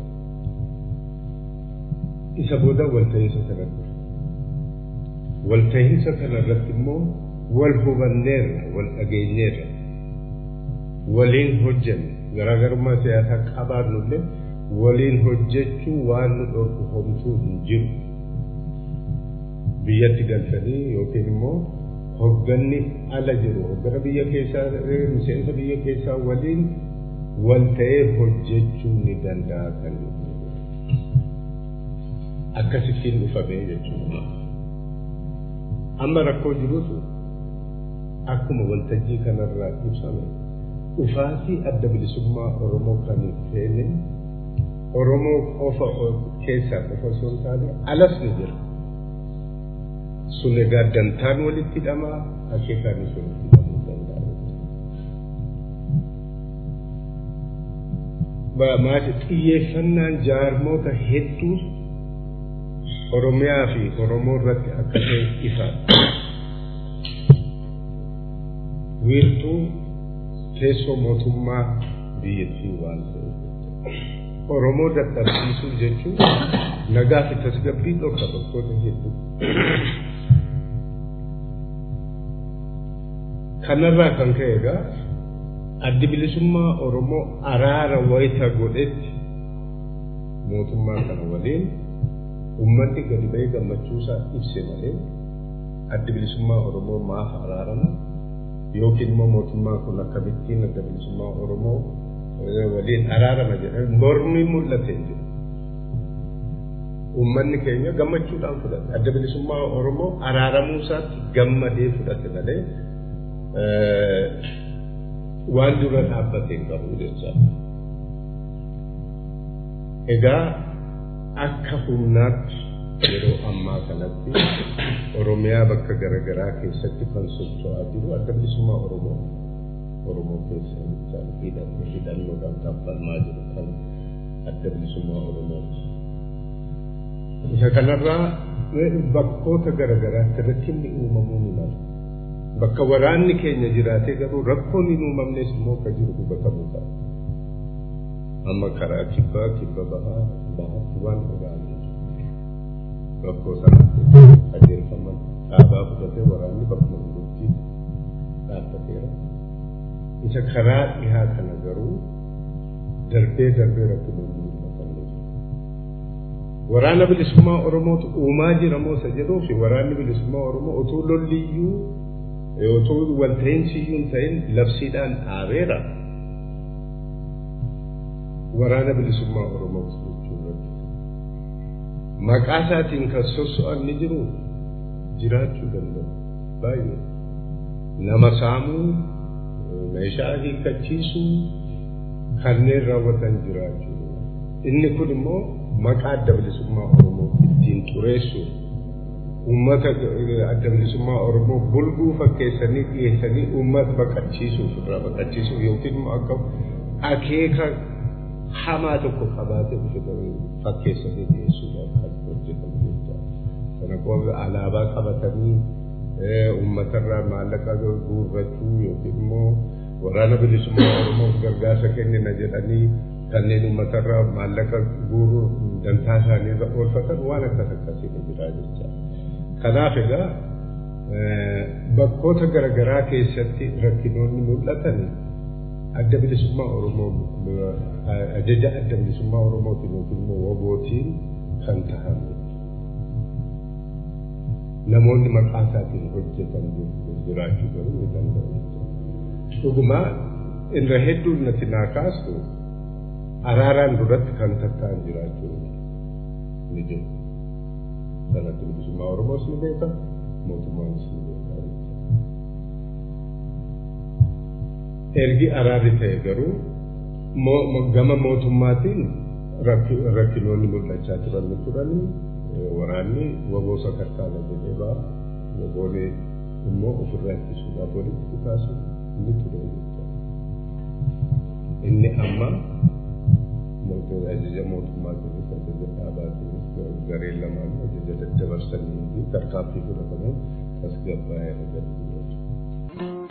isa booda walta'iinsa kana dura walta'iinsa kana irratti immoo wal hubanneerra wal dhageenyeerra waliin hojjenne garaagarummaa siyaasaa qabaannullee waliin hojjechuu waan nu dhorku homtuu hin jiru biyyatti galchanii yookiin immoo hogganni ala jiru hoggana biyya keessaa miseensa biyya keessaa waliin wal ta'ee hojjechuu ni danda'a kan akkasittiin dhufamee jechuudha. Amma rakkoo jirutu akkuma waltajjii kanarraa ibsame dhufaatii adda bilisummaa Oromoo kan hin feene Oromoo qofa keessaa qofa osoo hin taane alas ni jira. Sun egaa dantaan walitti hidhamaa akeekaanis walitti hidhamuu danda'a. Maati xiyyeeffannaan jaarmoota hedduu Oromiyaa fi Oromoo irratti akka ta'e ifa. Wiirtuu teessoo mootummaa biyyattii waan ta'eef. Oromoo dadhabsiisuu jechuun nagaa fi tasgabbii dhorka bakkoota hedduu. Kanarraa kan ka'e egaa addi bilisummaa Oromoo araara wayita godhetti mootummaa kana waliin uummanni gadi ba'ee gammachuusaa ibse malee addi bilisummaa Oromoo maaf araarama yookiin immoo mootummaan kun akkamittiin adda bilisummaa Oromoo waliin araarama jedhan mormi mul'ate jiru. uummanni keenya gammachuudhaan fudhate adda bilisummaa oromoo araaramuu isaatti gammadee fudhate malee waan dura dhaabbatee hin qabu jecha egaa akka humnaatti yeroo ammaa kanatti oromiyaa bakka garaagaraa keessatti kan socho'aa jiru adda bilisummaa oromoo oromoo keessa hidhannoo hidhannoodhaan taasifamaa jiru kan adda bilisummaa oromooti. Isa kanarraa bakkoota garaagaraatti rakkinni uumamuu ni mala. Bakka waraanni keenya jiraatee garuu rakkoon hin uumamnes immoo akka jiru hubatamuu qaba. Amma karaa kibbaa kibba bahaa bahaatti waan dhagaa'amu. Rakkoo sanaatti qajeelfaman dhaabaa fudhatee waraanni bakkuma jirutti dhaabbateera. Isa karaa dhihaa kana garuu darbee darbee rakkinoonni waraana bilisummaa oromootu uumaa jira moo isa jedhuu fi waraanni bilisummaa oromoo utuu lolliyyuu utuu walta'iinsiyyuu hin ta'in labsiidhaan dhaabeera waraana bilisummaa oromoo jechuudha. Maqaa isaatiin kan sosso'an ni jiru jiraachuu danda'u baay'ee nama saamuu meeshaa hiikkachiisuu kanneen raawwatan jiraachuu inni kun immoo maqaa adda bilisummaa oromoo ittiin xureessuun uummata adda bilisummaa oromoo bulguu fakkeessanii dhiyeessanii uummata baqachiisuuf irraa baqachiisuuf yookiin immoo akka akeeka hamaa tokko qabaatee fakkeessanii dhiyeessuudhaaf kan hojjetamu jechuudha. Kana qooda alaabaa qabatanii uummatarraa maallaqa guurrachuu yookiin immoo waraana bilisummaa oromoof gargaarsa kennina jedhanii kanneen uummatarraa maallaqa guuruu dantaa isaanii irra oolfatan waan akkas akkasiin jira jecha. Kanaaf egaa bakkoota garaagaraa keessatti rakkinoonni mul'atan adda bilisummaa Oromoo ajaja adda bilisummaa Oromootiin yookiin immoo wabootiin kan tahan namoonni maqaa isaatiin hojjetan jiraachuu garuu ni danda'u. Dhugumaa irra hedduun natti naa kaastu araaraan duratti kan tatta'an jiraachuu ni jiru. Sanatti bilisummaa Oromoos ni beeka, mootummaanis ni beeka. Ergi araarri ta'e garuu gama mootummaatiin rakkinoonni mul'achaa turan ni turanii waraanni waboo sakarkaana jedhee ba'a. Waboonni immoo ofirraa ittisuudhaaf walitti kaasu ni ture. Inni amma ajaja mootummaatiin ajaja dhaabaatiin gareen lamaan ajaja daddabarsanii fi tarkaanfii fudhatamuun tasgabbaa'ee argatu.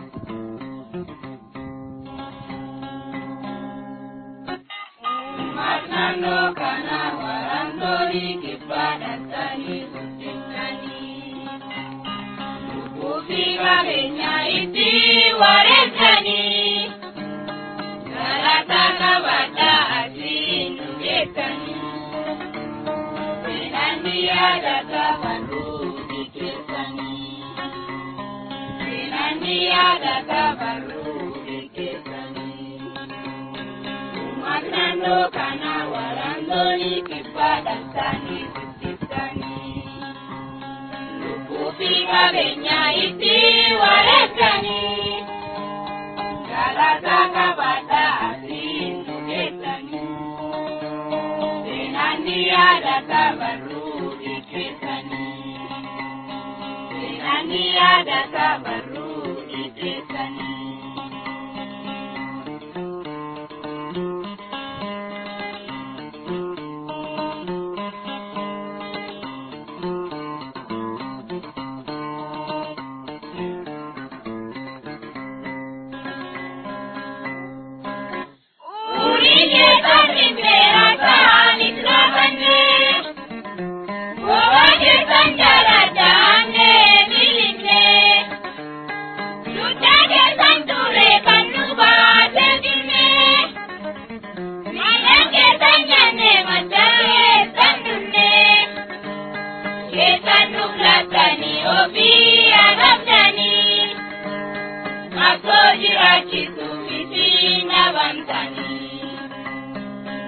Naannoo kana warantoonni kibbaa dhattanii guddisanii lubbuu fi qabeenya itti wareeganii galataa qabadhaa asiin dhugeessanii seenanni yaadata barruu dhigeessanii seenanni yaadata barruu dhigeessanii. Naannoo kana warantoonni kibbaa dhattanii guddisanii lubbuu fi qabeenya itti wareeganii galataa qabadhaa asiin dhugeessanii seenanni yaadata barruu dhigeessanii seenanni yaadata barruu dhigeessanii.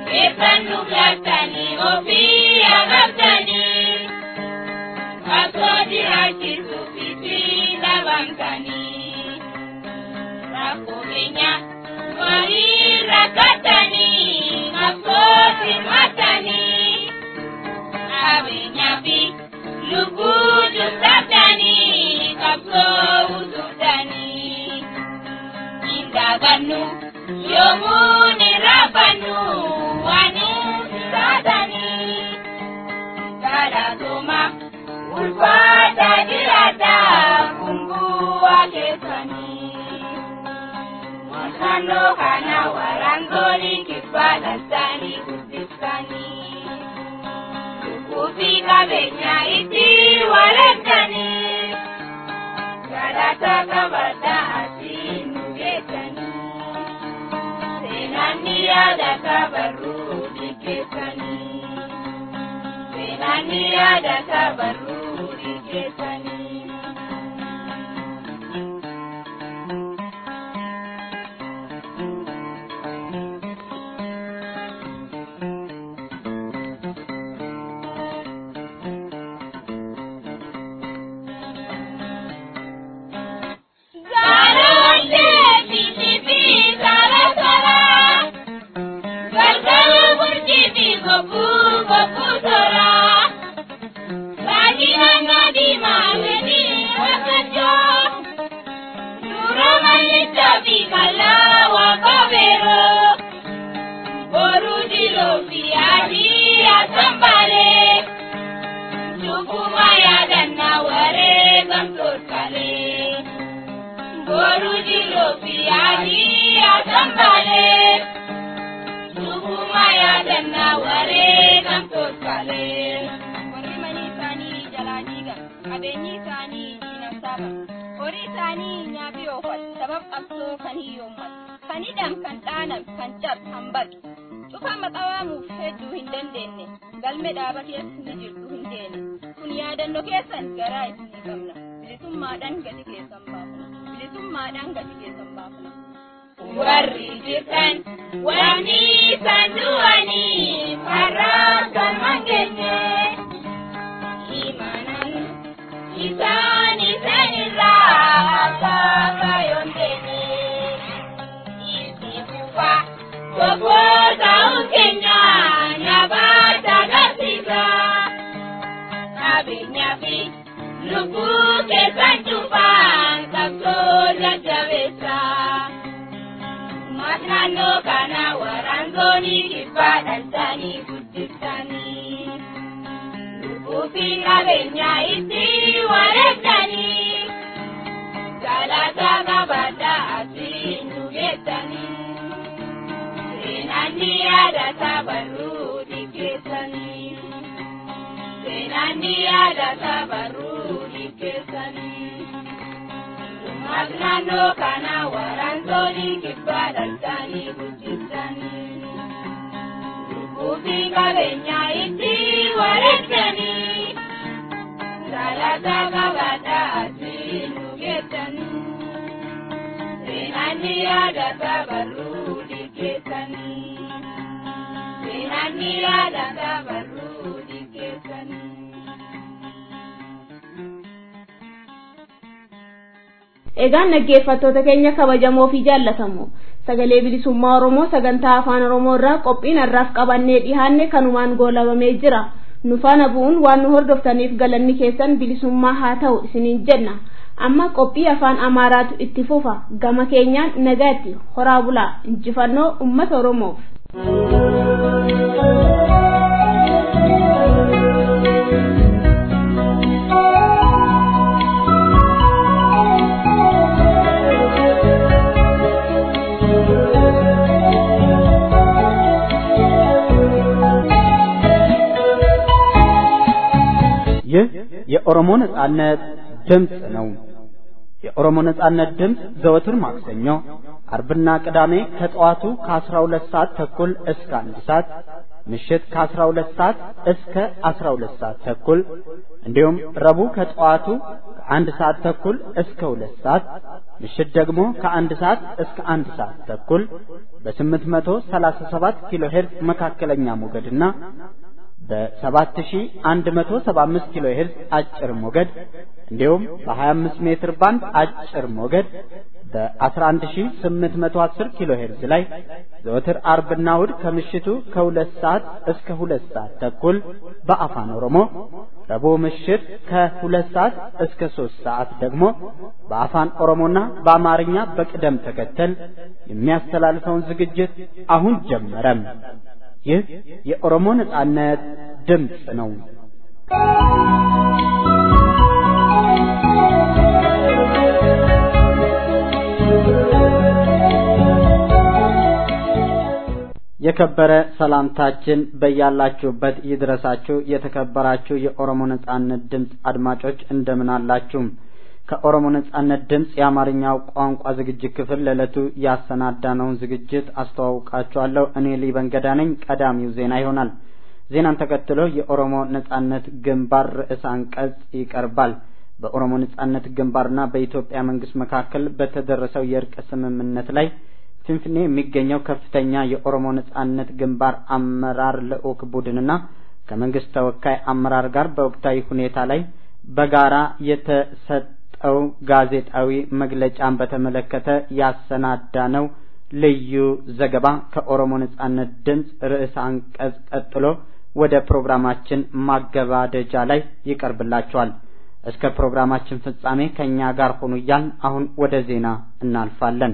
Eebban nu filattanii ofii agartanii Qabsoo jiraachisuuf itti dhabamtanii Rakkoo keenya walii rakkatanii qabsoo hirmaatanii Qabeenyaa fi lubbuu jubsattanii qabsoo utuftanii Hin daagannu yoomuu ni raafannu waan nuti taatanii Galatoma ulfaata jiraata kumbu'aa keessanii Naannoo kana waraantoonni kibbaa dhaltanii guddiftanii Lubbuu fi qabeenya itti wareegdanii Galata qabadhaa asii nu geessanii Seenaan ni yaadata barruu dhigeessanii Seenaan ni yaadata barruu dhigeessanii Boru dilo biadi asambale Sukuma ya danna ware kan tokale warri manii isaanii jalaa diigan qabeenyi isaanii diinam saaban horii isaanii nyaafi oofal sabab qabsoo kan hiyyoomman kan hidham kan dhaanam kan cab kan baqi cufa maxawaamuuf hedduu hin dandeenye galme dhaaba keessa ni jirtu hin deene kun yaadannoo keessan garaa isinii qabna bilisummaadhaan gadi keessan baafna bilisummaadhaan gadi keessan baafna. Warri jirtan wanni isaan du'anii farraa kan mangeenye imanan isaan isaanirraa akka yoon teenye itti fufa tokko ta'uu keenya nyaabata agarsiisa qabeenyaa fi lubbuu keessan cufaan qabsoo jajjabeessa. Naannoo kana waraantoonni kibbaa dhaltanii guddiftanii lubbuu fi qabeenya itti wareegdanii galata qabadhaa asii nu geessanii seenaan ni yaadata barruu dhigeessanii seenaan ni yaadata barruu dhigeessanii. Naannoo kana waraantoonni kibbaa dhaltanii guddistanii lubbuu fi qabeenya itti wareegdanii galata qabadhaa asii nu geessanii seenaan ni yaadata barruu dhigeessanii seenaan ni yaadata barruu dhigeessanii. Egaan dhaggeeffattoota keenya kabajamoo fi jaallatamoo sagalee bilisummaa Oromoo sagantaa afaan Oromoo irraa qophiin har'aaf qabannee dhihaanne kanumaan goolabamee jira. Nu faana bu'uun waan nu hordoftaniif galanni keessan bilisummaa haa ta'u isiniin jenna. Amma qophii afaan Amaaraatu itti fufa gama keenyaan nagaatti horaa bulaa injifannoo uummata Oromoof. ይህ የኦሮሞ ነጻነት ድምፅ ነው። የኦሮሞ ነጻነት ድምፅ ዘወትር ማክሰኞ፣ አርብና ቅዳሜ ከጠዋቱ ከ12 ሰዓት ተኩል እስከ አንድ ሰዓት ምሽት ከ12 ሰዓት እስከ 12 ሰዓት ተኩል እንዲሁም ረቡዕ ከጠዋቱ ከአንድ ሰዓት ተኩል እስከ ሁለት ሰዓት ምሽት ደግሞ ከአንድ ሰዓት እስከ አንድ ሰዓት ተኩል በ837 ኪሎ ሄርዝ መካከለኛ ሞገድና በ7175 ኪሎ ሄርዝ አጭር ሞገድ እንዲሁም በ25 ሜትር ባንድ አጭር ሞገድ በ11810 ኪሎ ሄርዝ ላይ ዘወትር አርብና እሁድ ከምሽቱ ከሁለት ሰዓት እስከ ሁለት ሰዓት ተኩል በአፋን ኦሮሞ ረቡዕ ምሽት ከሁለት ሰዓት እስከ ሶስት ሰዓት ደግሞ በአፋን ኦሮሞና በአማርኛ በቅደም ተከተል የሚያስተላልፈውን ዝግጅት አሁን ጀመረም። ይህ የኦሮሞ ነጻነት ድምፅ ነው። የከበረ ሰላምታችን በያላችሁበት ይድረሳችሁ። የተከበራችሁ የኦሮሞ ነጻነት ድምፅ አድማጮች እንደምን አላችሁ? ከኦሮሞ ነጻነት ድምፅ የአማርኛው ቋንቋ ዝግጅት ክፍል ለዕለቱ ያሰናዳነውን ዝግጅት አስተዋውቃችኋለሁ። እኔ ሊበንገዳ ነኝ። ቀዳሚው ዜና ይሆናል። ዜናን ተከትሎ የኦሮሞ ነጻነት ግንባር ርዕሰ አንቀጽ ይቀርባል። በኦሮሞ ነጻነት ግንባርና በኢትዮጵያ መንግስት መካከል በተደረሰው የእርቅ ስምምነት ላይ ፊንፊኔ የሚገኘው ከፍተኛ የኦሮሞ ነጻነት ግንባር አመራር ልዑክ ቡድንና ከመንግስት ተወካይ አመራር ጋር በወቅታዊ ሁኔታ ላይ በጋራ የተሰጠው ጋዜጣዊ መግለጫን በተመለከተ ያሰናዳነው ልዩ ዘገባ ከኦሮሞ ነጻነት ድምፅ ርዕሰ አንቀጽ ቀጥሎ ወደ ፕሮግራማችን ማገባደጃ ላይ ይቀርብላችኋል። እስከ ፕሮግራማችን ፍጻሜ ከእኛ ጋር ሆኑ እያልን አሁን ወደ ዜና እናልፋለን።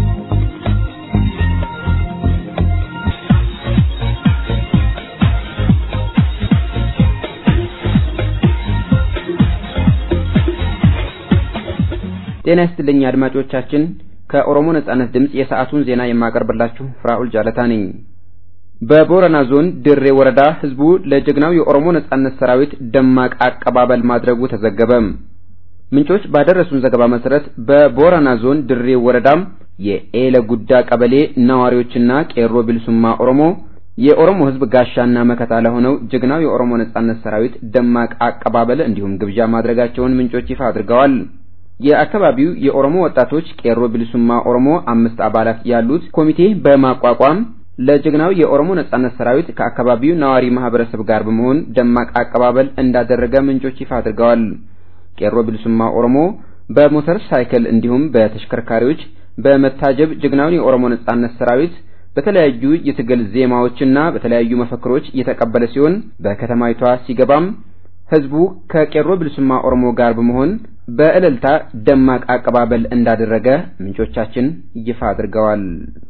ጤና ይስጥልኝ አድማጮቻችን። ከኦሮሞ ነጻነት ድምፅ የሰዓቱን ዜና የማቀርብላችሁ ፍራኡል ጃለታ ነኝ። በቦረና ዞን ድሬ ወረዳ ህዝቡ ለጀግናው የኦሮሞ ነጻነት ሰራዊት ደማቅ አቀባበል ማድረጉ ተዘገበ። ምንጮች ባደረሱን ዘገባ መሰረት በቦረና ዞን ድሬ ወረዳም የኤለ ጉዳ ቀበሌ ነዋሪዎችና ቄሮ ቢልሱማ ኦሮሞ የኦሮሞ ህዝብ ጋሻና መከታ ለሆነው ጀግናው የኦሮሞ ነጻነት ሰራዊት ደማቅ አቀባበል እንዲሁም ግብዣ ማድረጋቸውን ምንጮች ይፋ አድርገዋል። የአካባቢው የኦሮሞ ወጣቶች ቄሮ ቢልሱማ ኦሮሞ አምስት አባላት ያሉት ኮሚቴ በማቋቋም ለጀግናው የኦሮሞ ነጻነት ሰራዊት ከአካባቢው ነዋሪ ማህበረሰብ ጋር በመሆን ደማቅ አቀባበል እንዳደረገ ምንጮች ይፋ አድርገዋል። ቄሮ ቢልሱማ ኦሮሞ በሞተር ሳይክል እንዲሁም በተሽከርካሪዎች በመታጀብ ጀግናውን የኦሮሞ ነጻነት ሰራዊት በተለያዩ የትግል ዜማዎችና በተለያዩ መፈክሮች የተቀበለ ሲሆን በከተማይቷ ሲገባም ህዝቡ ከቄሮ ቢልሱማ ኦሮሞ ጋር በመሆን በእልልታ ደማቅ አቀባበል እንዳደረገ ምንጮቻችን ይፋ አድርገዋል።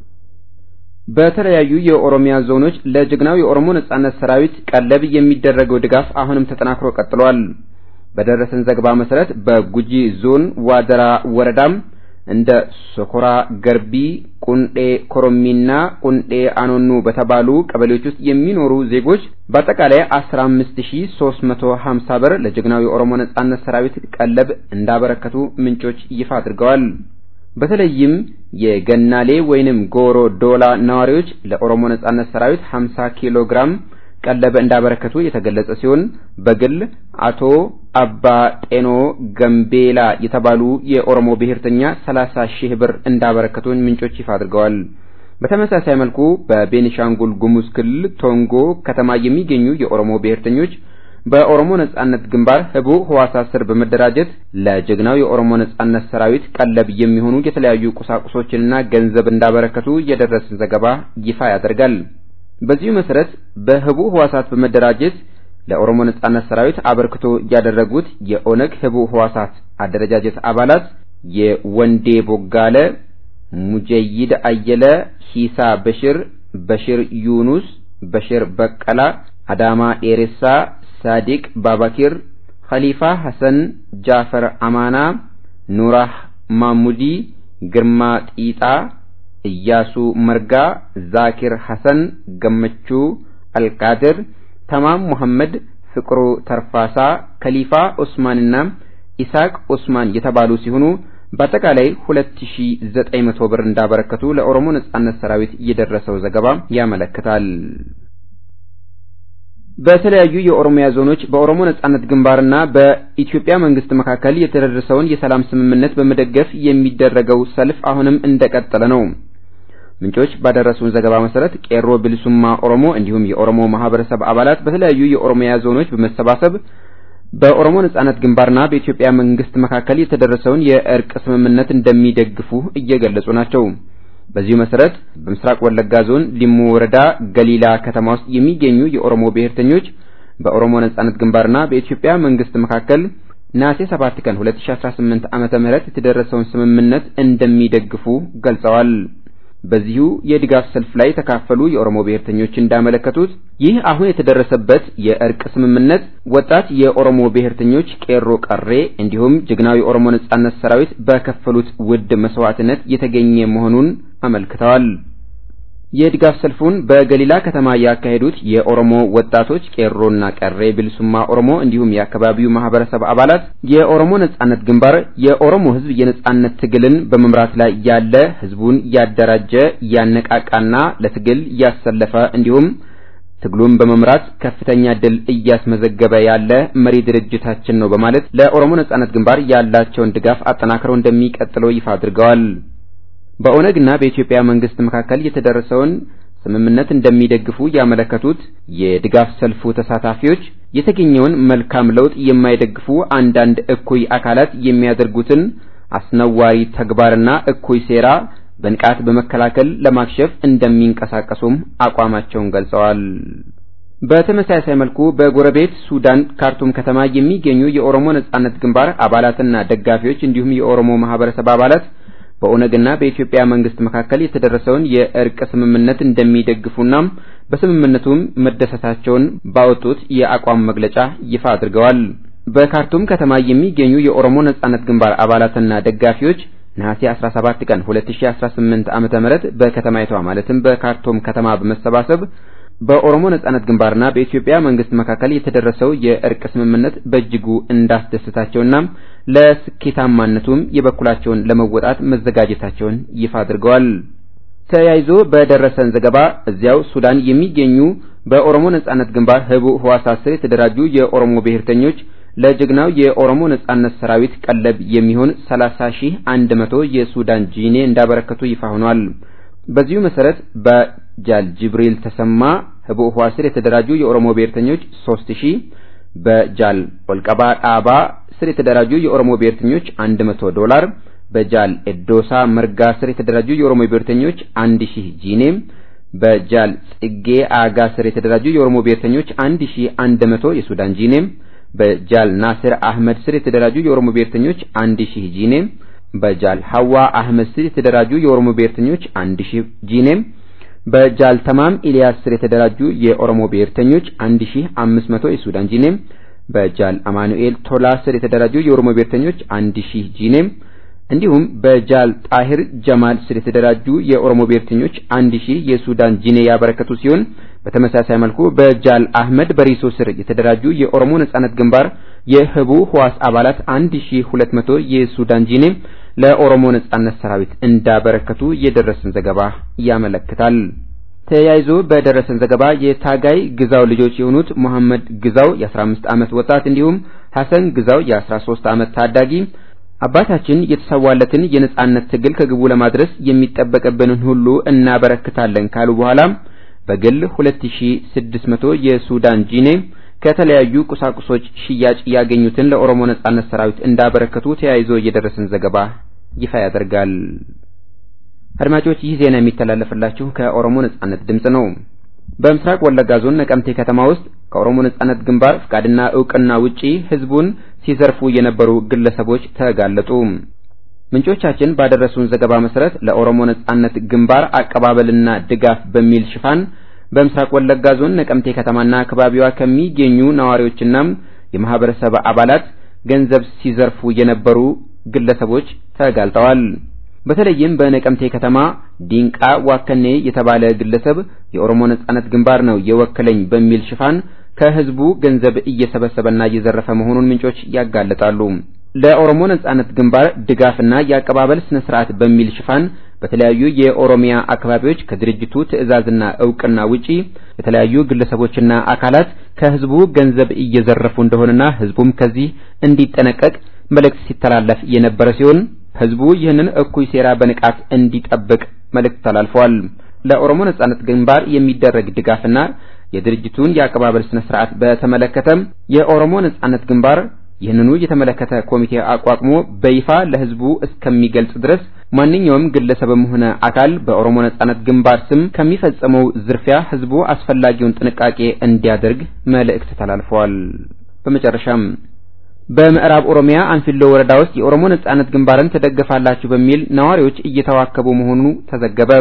በተለያዩ የኦሮሚያ ዞኖች ለጀግናው የኦሮሞ ነጻነት ሰራዊት ቀለብ የሚደረገው ድጋፍ አሁንም ተጠናክሮ ቀጥሏል። በደረሰን ዘገባ መሰረት በጉጂ ዞን ዋደራ ወረዳም እንደ ሶኮራ ገርቢ፣ ቁንዴ ኮሮሚና ቁንዴ አኖኑ በተባሉ ቀበሌዎች ውስጥ የሚኖሩ ዜጎች በአጠቃላይ 15350 ብር ለጀግናው የኦሮሞ ነጻነት ሰራዊት ቀለብ እንዳበረከቱ ምንጮች ይፋ አድርገዋል። በተለይም የገናሌ ወይንም ጎሮ ዶላ ነዋሪዎች ለኦሮሞ ነጻነት ሰራዊት 50 ኪሎ ግራም ቀለበ እንዳበረከቱ የተገለጸ ሲሆን በግል አቶ አባ ጤኖ ገምቤላ የተባሉ የኦሮሞ ብሔርተኛ 30 ሺህ ብር እንዳበረከቱ ምንጮች ይፋ አድርገዋል። በተመሳሳይ መልኩ በቤኒሻንጉል ጉሙዝ ክልል ቶንጎ ከተማ የሚገኙ የኦሮሞ ብሔርተኞች በኦሮሞ ነጻነት ግንባር ህቡ ህዋሳት ስር በመደራጀት ለጀግናው የኦሮሞ ነጻነት ሰራዊት ቀለብ የሚሆኑ የተለያዩ ቁሳቁሶችንና ገንዘብ እንዳበረከቱ የደረሰን ዘገባ ይፋ ያደርጋል። በዚሁ መሰረት በህቡ ህዋሳት በመደራጀት ለኦሮሞ ነጻነት ሰራዊት አበርክቶ ያደረጉት የኦነግ ህቡ ህዋሳት አደረጃጀት አባላት የወንዴ ቦጋለ፣ ሙጀይድ አየለ፣ ሂሳ በሽር፣ በሽር ዩኑስ፣ በሽር በቀላ፣ አዳማ ዴሬሳ፣ ሳዲቅ ባባኪር፣ ኸሊፋ ሐሰን፣ ጃፈር አማና፣ ኑራህ ማሙዲ፣ ግርማ ጢጣ እያሱ መርጋ፣ ዛኪር ሐሰን፣ ገመቹ አልቃድር፣ ተማም ሙሐመድ፣ ፍቅሩ ተርፋሳ፣ ከሊፋ ኡስማንና ኢሳቅ ኡስማን የተባሉ ሲሆኑ በአጠቃላይ 2900 ብር እንዳበረከቱ ለኦሮሞ ነጻነት ሰራዊት የደረሰው ዘገባ ያመለክታል። በተለያዩ የኦሮሚያ ዞኖች በኦሮሞ ነጻነት ግንባርና በኢትዮጵያ መንግስት መካከል የተደረሰውን የሰላም ስምምነት በመደገፍ የሚደረገው ሰልፍ አሁንም እንደቀጠለ ነው። ምንጮች ባደረሱን ዘገባ መሰረት ቄሮ ብልሱማ ኦሮሞ እንዲሁም የኦሮሞ ማህበረሰብ አባላት በተለያዩ የኦሮሚያ ዞኖች በመሰባሰብ በኦሮሞ ነጻነት ግንባርና በኢትዮጵያ መንግስት መካከል የተደረሰውን የእርቅ ስምምነት እንደሚደግፉ እየገለጹ ናቸው። በዚሁ መሰረት በምስራቅ ወለጋ ዞን ሊሙ ወረዳ ገሊላ ከተማ ውስጥ የሚገኙ የኦሮሞ ብሔርተኞች በኦሮሞ ነጻነት ግንባርና በኢትዮጵያ መንግስት መካከል ነሐሴ 7 ቀን 2018 ዓመተ ምህረት የተደረሰውን ስምምነት እንደሚደግፉ ገልጸዋል። በዚሁ የድጋፍ ሰልፍ ላይ የተካፈሉ የኦሮሞ ብሔርተኞች እንዳመለከቱት ይህ አሁን የተደረሰበት የእርቅ ስምምነት ወጣት የኦሮሞ ብሔርተኞች ቄሮ ቀሬ እንዲሁም ጀግናው የኦሮሞ ነጻነት ሰራዊት በከፈሉት ውድ መስዋዕትነት የተገኘ መሆኑን አመልክተዋል። የድጋፍ ሰልፉን በገሊላ ከተማ ያካሄዱት የኦሮሞ ወጣቶች ቄሮና ቀሬ ብልሱማ ኦሮሞ እንዲሁም የአካባቢው ማህበረሰብ አባላት የኦሮሞ ነጻነት ግንባር የኦሮሞ ሕዝብ የነጻነት ትግልን በመምራት ላይ ያለ ሕዝቡን ያደራጀ ያነቃቃና ለትግል ያሰለፈ እንዲሁም ትግሉን በመምራት ከፍተኛ ድል እያስመዘገበ ያለ መሪ ድርጅታችን ነው በማለት ለኦሮሞ ነጻነት ግንባር ያላቸውን ድጋፍ አጠናክረው እንደሚቀጥሉ ይፋ አድርገዋል። በኦነግና በኢትዮጵያ መንግስት መካከል የተደረሰውን ስምምነት እንደሚደግፉ ያመለከቱት የድጋፍ ሰልፉ ተሳታፊዎች የተገኘውን መልካም ለውጥ የማይደግፉ አንዳንድ እኩይ አካላት የሚያደርጉትን አስነዋሪ ተግባርና እኩይ ሴራ በንቃት በመከላከል ለማክሸፍ እንደሚንቀሳቀሱም አቋማቸውን ገልጸዋል። በተመሳሳይ መልኩ በጎረቤት ሱዳን ካርቱም ከተማ የሚገኙ የኦሮሞ ነጻነት ግንባር አባላትና ደጋፊዎች እንዲሁም የኦሮሞ ማህበረሰብ አባላት በኦነግና በኢትዮጵያ መንግስት መካከል የተደረሰውን የእርቅ ስምምነት እንደሚደግፉና በስምምነቱም መደሰታቸውን ባወጡት የአቋም መግለጫ ይፋ አድርገዋል። በካርቱም ከተማ የሚገኙ የኦሮሞ ነጻነት ግንባር አባላትና ደጋፊዎች ነሐሴ 17 ቀን 2018 ዓመተ ምህረት በከተማይቷ ማለትም በካርቱም ከተማ በመሰባሰብ በኦሮሞ ነጻነት ግንባርና በኢትዮጵያ መንግስት መካከል የተደረሰው የእርቅ ስምምነት በእጅጉ እንዳስደሰታቸውና ለስኬታማነቱም የበኩላቸውን ለመወጣት መዘጋጀታቸውን ይፋ አድርገዋል። ተያይዞ በደረሰን ዘገባ እዚያው ሱዳን የሚገኙ በኦሮሞ ነጻነት ግንባር ህቡዕ ህዋሳት ስር የተደራጁ የኦሮሞ ብሔርተኞች ለጀግናው የኦሮሞ ነጻነት ሰራዊት ቀለብ የሚሆን 30100 የሱዳን ጂኔ እንዳበረከቱ ይፋ ሆኗል። በዚሁ መሰረት በጃል ጅብሪል ተሰማ ህቡዕ ህዋስ ስር የተደራጁ የኦሮሞ ብሔርተኞች 3000 በጃል ወልቀባ ዳባ ስር የተደራጁ የኦሮሞ ብሔርተኞች 100 ዶላር በጃል ኤዶሳ መርጋ ስር የተደራጁ የኦሮሞ ብሔርተኞች 1000 ጂኔ በጃል ጽጌ አጋ ስር የተደራጁ የኦሮሞ ብሔርተኞች 1100 የሱዳን ጂኔ በጃል ናስር አህመድ ስር የተደራጁ የኦሮሞ ብሔርተኞች 1000 ጂኔ በጃል ሐዋ አህመድ ስር የተደራጁ የኦሮሞ ብሔርተኞች 1000 ጂኔ በጃል ተማም ኢሊያስ ስር የተደራጁ የኦሮሞ ብሔርተኞች 1500 የሱዳን ጂኔ በጃል አማኑኤል ቶላ ስር የተደራጁ የኦሮሞ ብሔርተኞች 1000 ጂኔ እንዲሁም በጃል ጣሂር ጀማል ስር የተደራጁ የኦሮሞ ብሔርተኞች 1000 የሱዳን ጂኔ ያበረከቱ ሲሆን በተመሳሳይ መልኩ በጃል አህመድ በሪሶ ስር የተደራጁ የኦሮሞ ነጻነት ግንባር የህቡ ህዋስ አባላት 1200 የሱዳን ጂኔ ለኦሮሞ ነጻነት ሰራዊት እንዳበረከቱ የደረሰን ዘገባ ያመለክታል። ተያይዞ በደረሰን ዘገባ የታጋይ ግዛው ልጆች የሆኑት መሐመድ ግዛው የ15 ዓመት ወጣት እንዲሁም ሐሰን ግዛው የ13 ዓመት ታዳጊ አባታችን የተሰዋለትን የነጻነት ትግል ከግቡ ለማድረስ የሚጠበቅብንን ሁሉ እናበረክታለን ካሉ በኋላ በግል 2600 የሱዳን ጂኔ ከተለያዩ ቁሳቁሶች ሽያጭ ያገኙትን ለኦሮሞ ነጻነት ሰራዊት እንዳበረከቱ ተያይዞ የደረሰን ዘገባ ይፋ ያደርጋል። አድማጮች ይህ ዜና የሚተላለፍላችሁ ከኦሮሞ ነጻነት ድምጽ ነው። በምስራቅ ወለጋ ዞን ነቀምቴ ከተማ ውስጥ ከኦሮሞ ነጻነት ግንባር ፍቃድና እውቅና ውጪ ህዝቡን ሲዘርፉ የነበሩ ግለሰቦች ተጋለጡ። ምንጮቻችን ባደረሱን ዘገባ መሰረት ለኦሮሞ ነጻነት ግንባር አቀባበልና ድጋፍ በሚል ሽፋን በምስራቅ ወለጋ ዞን ነቀምቴ ከተማና አካባቢዋ ከሚገኙ ነዋሪዎችና የማህበረሰብ አባላት ገንዘብ ሲዘርፉ የነበሩ ግለሰቦች ተጋልጠዋል። በተለይም በነቀምቴ ከተማ ዲንቃ ዋከኔ የተባለ ግለሰብ የኦሮሞ ነጻነት ግንባር ነው የወከለኝ በሚል ሽፋን ከህዝቡ ገንዘብ እየሰበሰበና እየዘረፈ መሆኑን ምንጮች ያጋለጣሉ። ለኦሮሞ ነጻነት ግንባር ድጋፍና የአቀባበል ስነ ስርዓት በሚል ሽፋን በተለያዩ የኦሮሚያ አካባቢዎች ከድርጅቱ ትዕዛዝና እውቅና ውጪ የተለያዩ ግለሰቦችና አካላት ከህዝቡ ገንዘብ እየዘረፉ እንደሆነና ህዝቡም ከዚህ እንዲጠነቀቅ መልእክት ሲተላለፍ የነበረ ሲሆን ህዝቡ ይህንን እኩይ ሴራ በንቃት እንዲጠብቅ መልእክት ተላልፈዋል። ለኦሮሞ ነጻነት ግንባር የሚደረግ ድጋፍና የድርጅቱን የአቀባበል ስነ ስርዓት በተመለከተም የኦሮሞ ነጻነት ግንባር ይህንኑ የተመለከተ ኮሚቴ አቋቁሞ በይፋ ለህዝቡ እስከሚገልጽ ድረስ ማንኛውም ግለሰብም ሆነ አካል በኦሮሞ ነጻነት ግንባር ስም ከሚፈጸመው ዝርፊያ ህዝቡ አስፈላጊውን ጥንቃቄ እንዲያደርግ መልእክት ተላልፈዋል። በመጨረሻም በምዕራብ ኦሮሚያ አንፊሎ ወረዳ ውስጥ የኦሮሞ ነጻነት ግንባርን ትደግፋላችሁ በሚል ነዋሪዎች እየተዋከቡ መሆኑ ተዘገበ።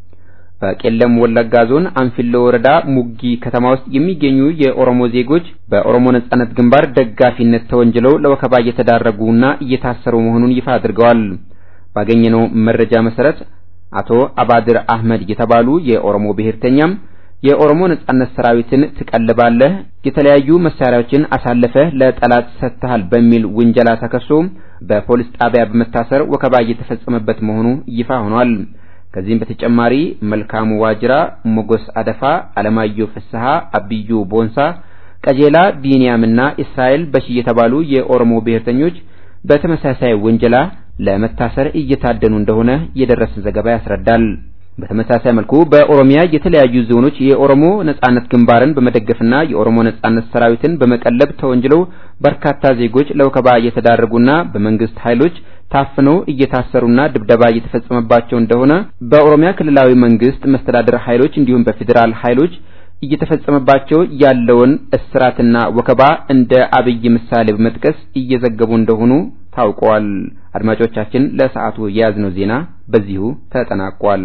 በቄለም ወለጋ ዞን አንፊሎ ወረዳ ሙጊ ከተማ ውስጥ የሚገኙ የኦሮሞ ዜጎች በኦሮሞ ነጻነት ግንባር ደጋፊነት ተወንጅለው ለወከባ እየተዳረጉና እየታሰሩ መሆኑን ይፋ አድርገዋል። ባገኘነው መረጃ መሰረት አቶ አባድር አህመድ የተባሉ የኦሮሞ ብሔርተኛም የኦሮሞ ነጻነት ሰራዊትን ትቀልባለህ፣ የተለያዩ መሳሪያዎችን አሳልፈህ ለጠላት ሰጥተሃል በሚል ውንጀላ ተከሶ በፖሊስ ጣቢያ በመታሰር ወከባ እየተፈጸመበት መሆኑ ይፋ ሆኗል። ከዚህም በተጨማሪ መልካሙ ዋጅራ፣ ሞጎስ አደፋ፣ አለማየሁ ፍስሐ፣ አብዩ ቦንሳ፣ ቀጀላ ቢንያምና እስራኤል በሺ የተባሉ የኦሮሞ ብሔርተኞች በተመሳሳይ ወንጀላ ለመታሰር እየታደኑ እንደሆነ የደረሰን ዘገባ ያስረዳል። በተመሳሳይ መልኩ በኦሮሚያ የተለያዩ ዞኖች የኦሮሞ ነጻነት ግንባርን በመደገፍና የኦሮሞ ነጻነት ሰራዊትን በመቀለብ ተወንጅለው በርካታ ዜጎች ለወከባ እየተዳረጉና በመንግስት ኃይሎች ታፍነው እየታሰሩና ድብደባ እየተፈጸመባቸው እንደሆነ በኦሮሚያ ክልላዊ መንግስት መስተዳደር ኃይሎች እንዲሁም በፌዴራል ኃይሎች እየተፈጸመባቸው ያለውን እስራትና ወከባ እንደ አብይ ምሳሌ በመጥቀስ እየዘገቡ እንደሆኑ ታውቋል። አድማጮቻችን፣ ለሰዓቱ የያዝነው ዜና በዚሁ ተጠናቋል።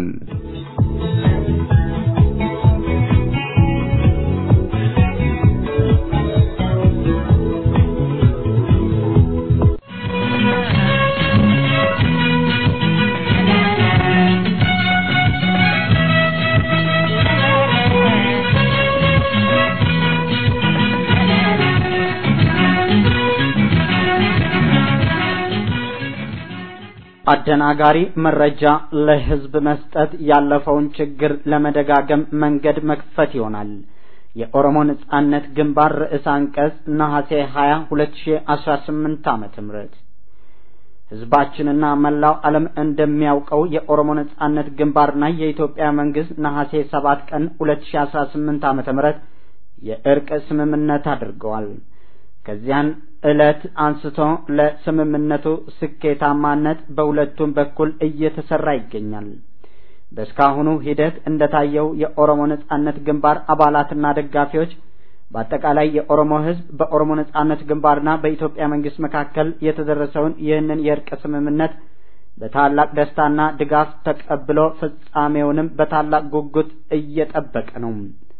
አደናጋሪ መረጃ ለህዝብ መስጠት ያለፈውን ችግር ለመደጋገም መንገድ መክፈት ይሆናል። የኦሮሞ ነጻነት ግንባር ርዕሰ አንቀጽ ነሐሴ 20 2018 ዓመተ ምህረት ህዝባችንና መላው ዓለም እንደሚያውቀው የኦሮሞ ነጻነት ግንባርና የኢትዮጵያ መንግስት ነሐሴ 7 ቀን 2018 ዓመተ ምህረት የእርቅ ስምምነት አድርገዋል። ከዚያን ዕለት አንስቶ ለስምምነቱ ስኬታማነት በሁለቱም በኩል እየተሰራ ይገኛል። በእስካሁኑ ሂደት እንደታየው የኦሮሞ ነጻነት ግንባር አባላትና ደጋፊዎች በአጠቃላይ የኦሮሞ ህዝብ በኦሮሞ ነጻነት ግንባርና በኢትዮጵያ መንግስት መካከል የተደረሰውን ይህንን የእርቅ ስምምነት በታላቅ ደስታና ድጋፍ ተቀብሎ ፍጻሜውንም በታላቅ ጉጉት እየጠበቀ ነው።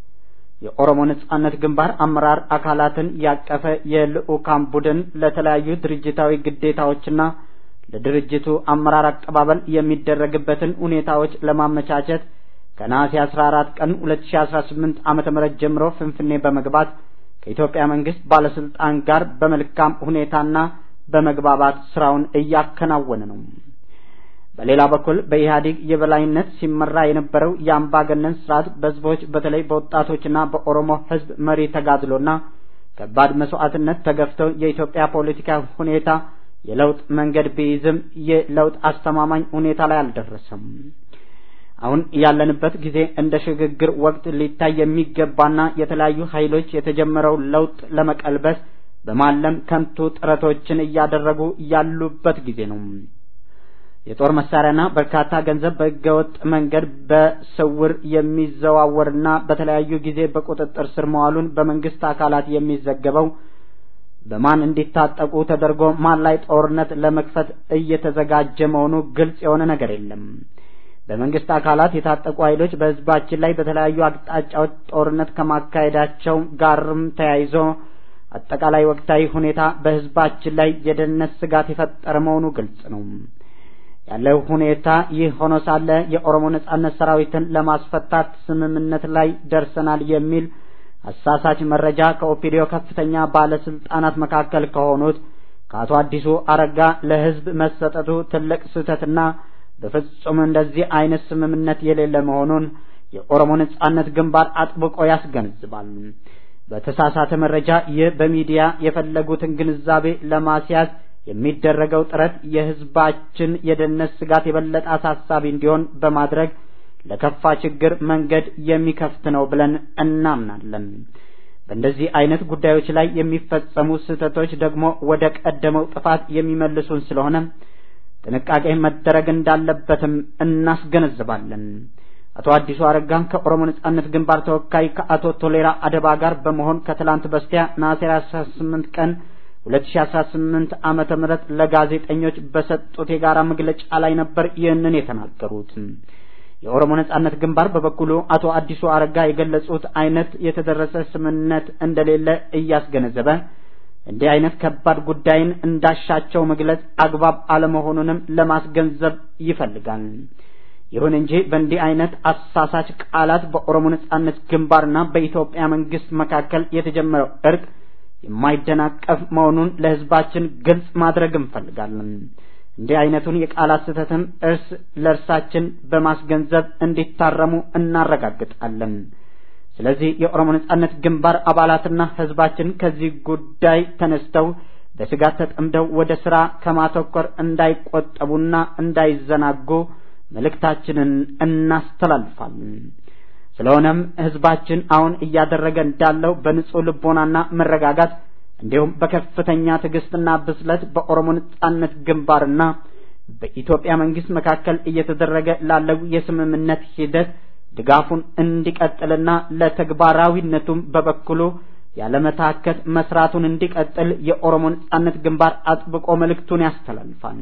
የኦሮሞ ነጻነት ግንባር አመራር አካላትን ያቀፈ የልዑካን ቡድን ለተለያዩ ድርጅታዊ ግዴታዎችና ለድርጅቱ አመራር አቀባበል የሚደረግበትን ሁኔታዎች ለማመቻቸት ከነሐሴ 14 ቀን 2018 ዓመተ ምህረት ጀምሮ ፍንፍኔ በመግባት ከኢትዮጵያ መንግስት ባለስልጣን ጋር በመልካም ሁኔታና በመግባባት ስራውን እያከናወነ ነው። በሌላ በኩል በኢህአዴግ የበላይነት ሲመራ የነበረው የአምባገነን ስርዓት በህዝቦች በተለይ በወጣቶችና በኦሮሞ ህዝብ መሪ ተጋድሎና ከባድ መስዋዕትነት ተገፍተው የኢትዮጵያ ፖለቲካ ሁኔታ የለውጥ መንገድ ቢይዝም የለውጥ አስተማማኝ ሁኔታ ላይ አልደረሰም። አሁን ያለንበት ጊዜ እንደ ሽግግር ወቅት ሊታይ የሚገባና የተለያዩ ኃይሎች የተጀመረው ለውጥ ለመቀልበስ በማለም ከንቱ ጥረቶችን እያደረጉ ያሉበት ጊዜ ነው። የጦር መሳሪያና በርካታ ገንዘብ በህገወጥ መንገድ በስውር የሚዘዋወርና በተለያዩ ጊዜ በቁጥጥር ስር መዋሉን በመንግስት አካላት የሚዘገበው በማን እንዲታጠቁ ተደርጎ ማን ላይ ጦርነት ለመክፈት እየተዘጋጀ መሆኑ ግልጽ የሆነ ነገር የለም። በመንግስት አካላት የታጠቁ ኃይሎች በህዝባችን ላይ በተለያዩ አቅጣጫዎች ጦርነት ከማካሄዳቸው ጋርም ተያይዞ አጠቃላይ ወቅታዊ ሁኔታ በህዝባችን ላይ የደህንነት ስጋት የፈጠረ መሆኑ ግልጽ ነው። ያለው ሁኔታ ይህ ሆኖ ሳለ የኦሮሞ ነጻነት ሰራዊትን ለማስፈታት ስምምነት ላይ ደርሰናል የሚል አሳሳች መረጃ ከኦፒዲዮ ከፍተኛ ባለስልጣናት መካከል ከሆኑት ከአቶ አዲሱ አረጋ ለህዝብ መሰጠቱ ትልቅ ስህተትና በፍጹም እንደዚህ አይነት ስምምነት የሌለ መሆኑን የኦሮሞ ነጻነት ግንባር አጥብቆ ያስገነዝባል። በተሳሳተ መረጃ ይህ በሚዲያ የፈለጉትን ግንዛቤ ለማስያዝ የሚደረገው ጥረት የህዝባችን የደህንነት ስጋት የበለጠ አሳሳቢ እንዲሆን በማድረግ ለከፋ ችግር መንገድ የሚከፍት ነው ብለን እናምናለን። በእንደዚህ አይነት ጉዳዮች ላይ የሚፈጸሙ ስህተቶች ደግሞ ወደ ቀደመው ጥፋት የሚመልሱን ስለሆነ ጥንቃቄ መደረግ እንዳለበትም እናስገነዝባለን። አቶ አዲሱ አረጋን ከኦሮሞ ነጻነት ግንባር ተወካይ ከአቶ ቶሌራ አደባ ጋር በመሆን ከትላንት በስቲያ ነሐሴ 18 ቀን 2018 ዓመተ ምህረት ለጋዜጠኞች በሰጡት የጋራ መግለጫ ላይ ነበር ይህንን የተናገሩት። የኦሮሞ ነጻነት ግንባር በበኩሉ አቶ አዲሱ አረጋ የገለጹት አይነት የተደረሰ ስምምነት እንደሌለ እያስገነዘበ እንዲህ አይነት ከባድ ጉዳይን እንዳሻቸው መግለጽ አግባብ አለመሆኑንም ለማስገንዘብ ይፈልጋል። ይሁን እንጂ በእንዲህ አይነት አሳሳች ቃላት በኦሮሞ ነጻነት ግንባርና በኢትዮጵያ መንግስት መካከል የተጀመረው እርቅ የማይደናቀፍ መሆኑን ለህዝባችን ግልጽ ማድረግ እንፈልጋለን። እንዲህ አይነቱን የቃላት ስህተትም እርስ ለእርሳችን በማስገንዘብ እንዲታረሙ እናረጋግጣለን። ስለዚህ የኦሮሞ ነጻነት ግንባር አባላትና ህዝባችን ከዚህ ጉዳይ ተነስተው በስጋት ተጠምደው ወደ ስራ ከማተኮር እንዳይቆጠቡና እንዳይዘናጉ መልእክታችንን እናስተላልፋለን። ስለሆነም ህዝባችን አሁን እያደረገ እንዳለው በንጹህ ልቦናና መረጋጋት እንዲሁም በከፍተኛ ትዕግስትና ብስለት በኦሮሞ ነጻነት ግንባርና በኢትዮጵያ መንግስት መካከል እየተደረገ ላለው የስምምነት ሂደት ድጋፉን እንዲቀጥልና ለተግባራዊነቱም በበኩሉ ያለመታከት መስራቱን እንዲቀጥል የኦሮሞ ነጻነት ግንባር አጥብቆ መልእክቱን ያስተላልፋል።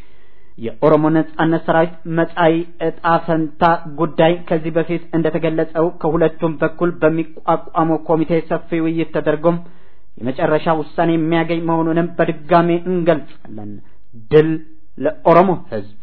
የኦሮሞ ነጻነት ሰራዊት መጻኢ ዕጣ ፈንታ ጉዳይ ከዚህ በፊት እንደተገለጸው ከሁለቱም በኩል በሚቋቋመው ኮሚቴ ሰፊ ውይይት ተደርጎም የመጨረሻ ውሳኔ የሚያገኝ መሆኑንም በድጋሜ እንገልጻለን። ድል ለኦሮሞ ህዝብ!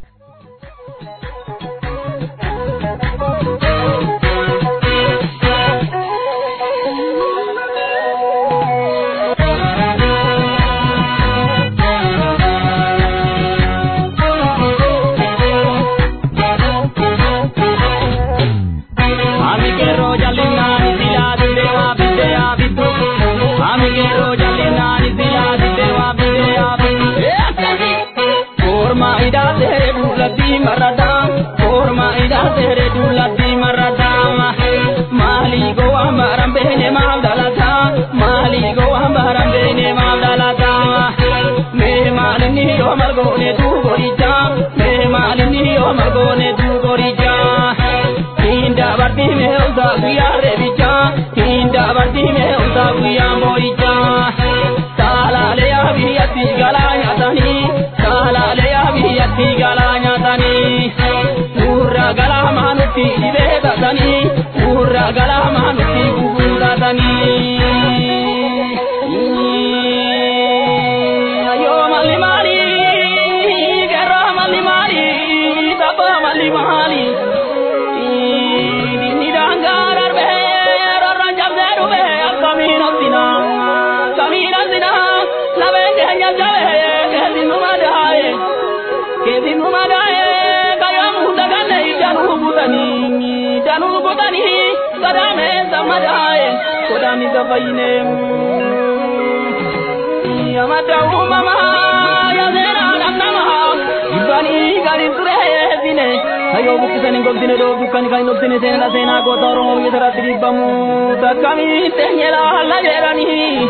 Ayo buktisan hin gogsine doo dukkan kan hin dhoksine seenaa seenaa goota Oromoo biyya saraatti dhibbamu takkamii teenyela halla jedhani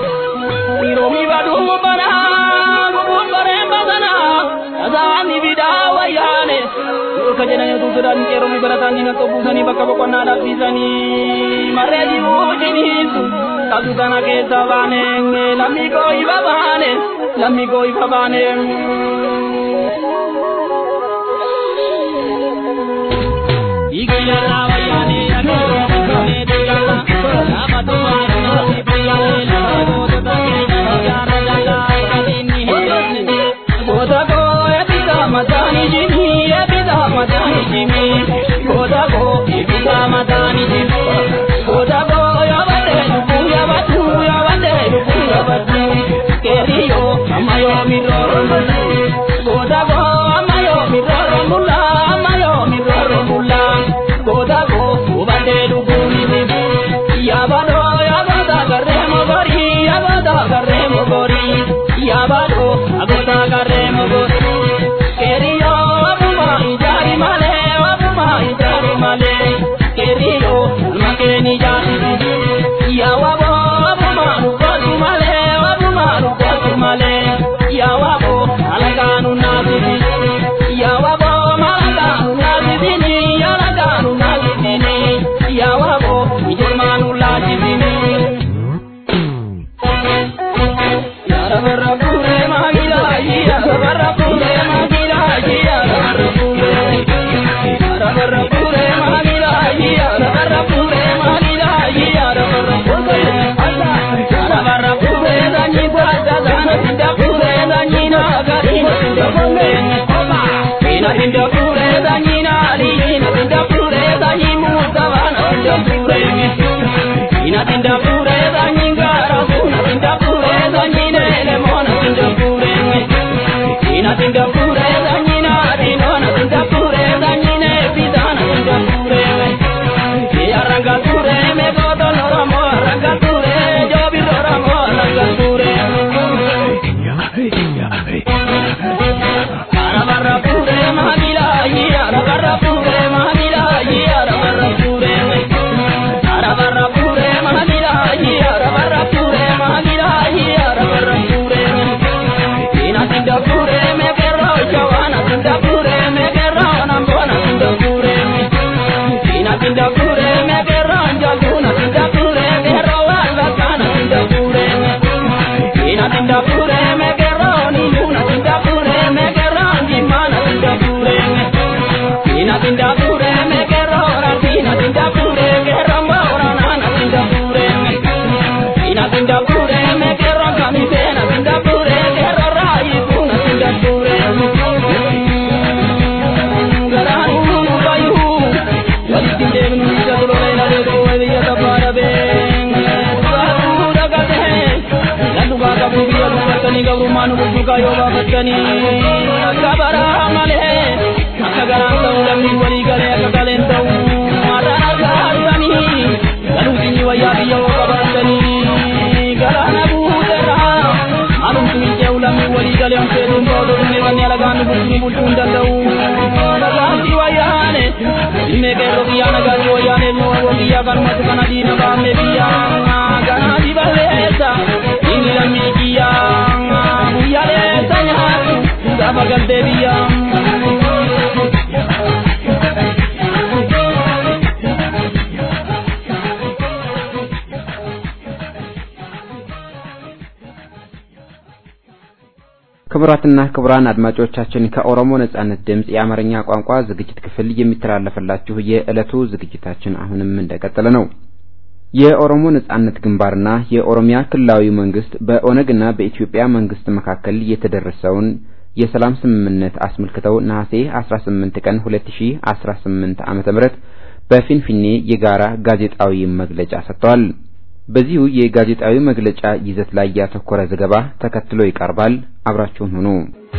dhiiroomi baduu bana gubuun bareen basana tasaani bidaa wayyaane ka jedhani utuu sodaatan qeeroomi barataan diina xobbuusanii bakka boqonnaa dhabsiisanii marree jibuu jiniisu qabdu kana keessa baane lammii koo ifa baane lammii koo ifa baane. Amayo mi roro, goda go amayo mi roro mula. agota garre mogo keriyo abuma ijari male abuma ijari male keriyo makeni jati yawabo abuma nukotu male abuma nukotu male yawabo alaganu nazibi yawabo malaganu nazibini yalaganu nazibini yawabo ijurmanu lajibini Inda pure da nina ali, inda pure da nimu savana, inda pure Ina tinda pure da nyingara, una tinda pure da nyinele mona tinda pure Ina tinda pure da nyina dinona tinda pure da nyine bidana tinda pure Ya ranga pure me godo loro mo ranga pure jo bi loro mo ranga pure Ara barra pure mahila ya ara barra pure mahila ya ara barra pure Ara barra pure mahila ya ara barra pure mahila ya ara barra pure Ina tinda pure me perro chawana tinda pure me perro nambona tinda pure Ina tinda pure me perro jaguna tinda pure perro wala kana tinda pure Ina tinda pure me perro ni luna tinda pure me perro ni mana tinda pure Ina tinda pure me perro ratina tinda pure perro mbora nana tinda pure Ina tinda pure me perro kamisena tinda pure perro rai puna tinda pure Garanu bayu walitti deemnu isa duroleena deebi'u wayya tafaara been Saatu dagatee Lallu baaka biyya dubbatanii gabrummaa nu bulchuukaa yoo baafattanii akka baraa malee akka garaan ta'u lammiin walii galee akka galeen ta'u marraan argaatanii galuu sinyi wayyaa biyya yoo qabaatanii galaana buuterraa maalumtu hin ce'u lammiin walii galee hamseetuun ta'u dhumne wanni alagaan nu bulchuu bulchuu hin danda'u nagaatti wayyaane ilmee qeerroo biyyaa nagaatti wayyaane ilmoo wawwan biyyaa kanumatti kana diina baafne biyyaa ganaati balleessa inni lammii kiyyaa guyyaleessa nyaatu gaafa galtee biyyaa. ክቡራትና ክቡራን አድማጮቻችን ከኦሮሞ ነጻነት ድምፅ የአማርኛ ቋንቋ ዝግጅት ክፍል የሚተላለፍላችሁ የዕለቱ ዝግጅታችን አሁንም እንደቀጠለ ነው። የኦሮሞ ነጻነት ግንባርና የኦሮሚያ ክልላዊ መንግስት በኦነግና በኢትዮጵያ መንግስት መካከል የተደረሰውን የሰላም ስምምነት አስመልክተው ነሐሴ 18 ቀን 2018 ዓመተ ምህረት በፊንፊኔ የጋራ ጋዜጣዊ መግለጫ ሰጥተዋል። በዚሁ የጋዜጣዊ መግለጫ ይዘት ላይ ያተኮረ ዘገባ ተከትሎ ይቀርባል። አብራችሁን ሁኑ።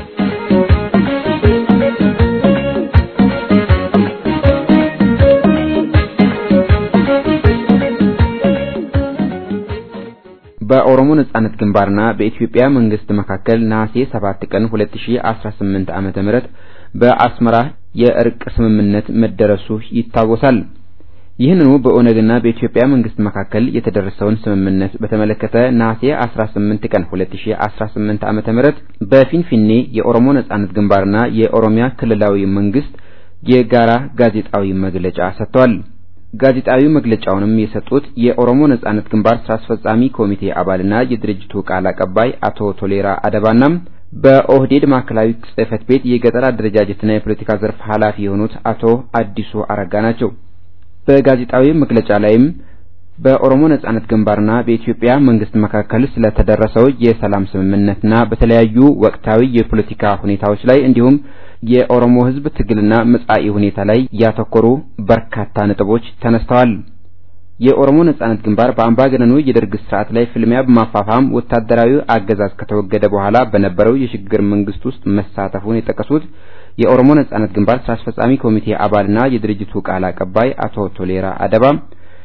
በኦሮሞ ነጻነት ግንባርና በኢትዮጵያ መንግስት መካከል ነሐሴ 7 ቀን 2018 ዓመተ ምህረት በአስመራ የእርቅ ስምምነት መደረሱ ይታወሳል። ይህንኑ በኦነግና በኢትዮጵያ መንግስት መካከል የተደረሰውን ስምምነት በተመለከተ ነሐሴ 18 ቀን 2018 ዓመተ ምህረት በፊንፊኔ የኦሮሞ ነጻነት ግንባርና የኦሮሚያ ክልላዊ መንግስት የጋራ ጋዜጣዊ መግለጫ ሰጥተዋል። ጋዜጣዊ መግለጫውንም የሰጡት የኦሮሞ ነጻነት ግንባር ስራ አስፈጻሚ ኮሚቴ አባልና የድርጅቱ ቃል አቀባይ አቶ ቶሌራ አደባና በኦህዴድ ማዕከላዊ ጽህፈት ቤት የገጠር አደረጃጀትና የፖለቲካ ዘርፍ ኃላፊ የሆኑት አቶ አዲሱ አረጋ ናቸው። በጋዜጣዊ መግለጫ ላይም በኦሮሞ ነጻነት ግንባርና በኢትዮጵያ መንግስት መካከል ስለተደረሰው የሰላም ስምምነትና በተለያዩ ወቅታዊ የፖለቲካ ሁኔታዎች ላይ እንዲሁም የኦሮሞ ሕዝብ ትግልና መጻኢ ሁኔታ ላይ ያተኮሩ በርካታ ነጥቦች ተነስተዋል። የኦሮሞ ነጻነት ግንባር በአምባገነኑ የደርግ ስርዓት ላይ ፍልሚያ በማፋፋም ወታደራዊ አገዛዝ ከተወገደ በኋላ በነበረው የሽግግር መንግስት ውስጥ መሳተፉን የጠቀሱት የኦሮሞ ነጻነት ግንባር ስራ አስፈጻሚ ኮሚቴ አባልና የድርጅቱ ቃል አቀባይ አቶ ቶሌራ አደባ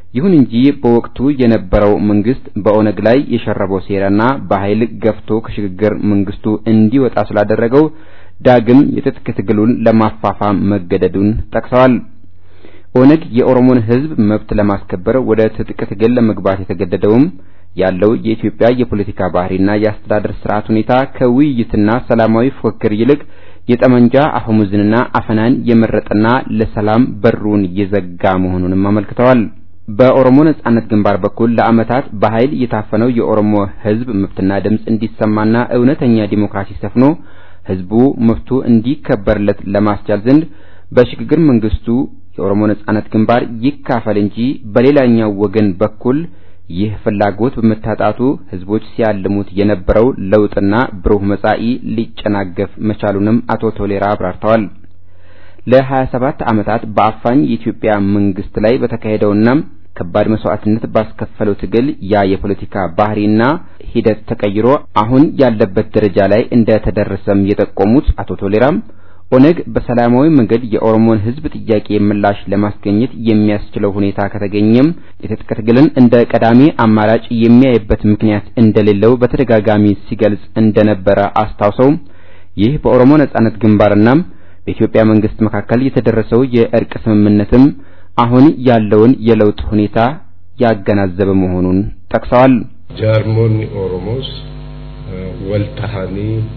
ይሁን እንጂ በወቅቱ የነበረው መንግስት በኦነግ ላይ የሸረበው ሴራና በኃይል ገፍቶ ከሽግግር መንግስቱ እንዲወጣ ስላደረገው ዳግም የትጥቅ ትግሉን ለማፋፋም መገደዱን ጠቅሰዋል። ኦነግ የኦሮሞን ሕዝብ መብት ለማስከበር ወደ ትጥቅ ትግል ለመግባት የተገደደውም ያለው የኢትዮጵያ የፖለቲካ ባህሪና የአስተዳደር ስርዓት ሁኔታ ከውይይትና ሰላማዊ ፉክክር ይልቅ የጠመንጃ አፈሙዝንና አፈናን የመረጠና ለሰላም በሩን የዘጋ መሆኑንም አመልክተዋል። በኦሮሞ ነጻነት ግንባር በኩል ለዓመታት በኃይል የታፈነው የኦሮሞ ሕዝብ መብትና ድምፅ እንዲሰማና እውነተኛ ዲሞክራሲ ሰፍኖ ሕዝቡ መብቱ እንዲከበርለት ለማስቻል ዘንድ በሽግግር መንግስቱ የኦሮሞ ነጻነት ግንባር ይካፈል እንጂ በሌላኛው ወገን በኩል ይህ ፍላጎት በመታጣቱ ህዝቦች ሲያልሙት የነበረው ለውጥና ብሩህ መጻኢ ሊጨናገፍ መቻሉንም አቶ ቶሌራ አብራርተዋል። ለ27 ዓመታት በአፋኝ የኢትዮጵያ መንግስት ላይ በተካሄደውና ከባድ መስዋዕትነት ባስከፈለው ትግል ያ የፖለቲካ ባህሪና ሂደት ተቀይሮ አሁን ያለበት ደረጃ ላይ እንደተደረሰም የጠቆሙት አቶ ቶሌራም ኦነግ በሰላማዊ መንገድ የኦሮሞን ህዝብ ጥያቄ ምላሽ ለማስገኘት የሚያስችለው ሁኔታ ከተገኘም የትጥቅ ትግልን እንደ ቀዳሚ አማራጭ የሚያይበት ምክንያት እንደሌለው በተደጋጋሚ ሲገልጽ እንደነበረ አስታውሰው ይህ በኦሮሞ ነጻነት ግንባርና በኢትዮጵያ መንግስት መካከል የተደረሰው የእርቅ ስምምነትም አሁን ያለውን የለውጥ ሁኔታ ያገናዘበ መሆኑን ጠቅሰዋል። ጃርሞኒ ኦሮሞስ ወልታሃኒ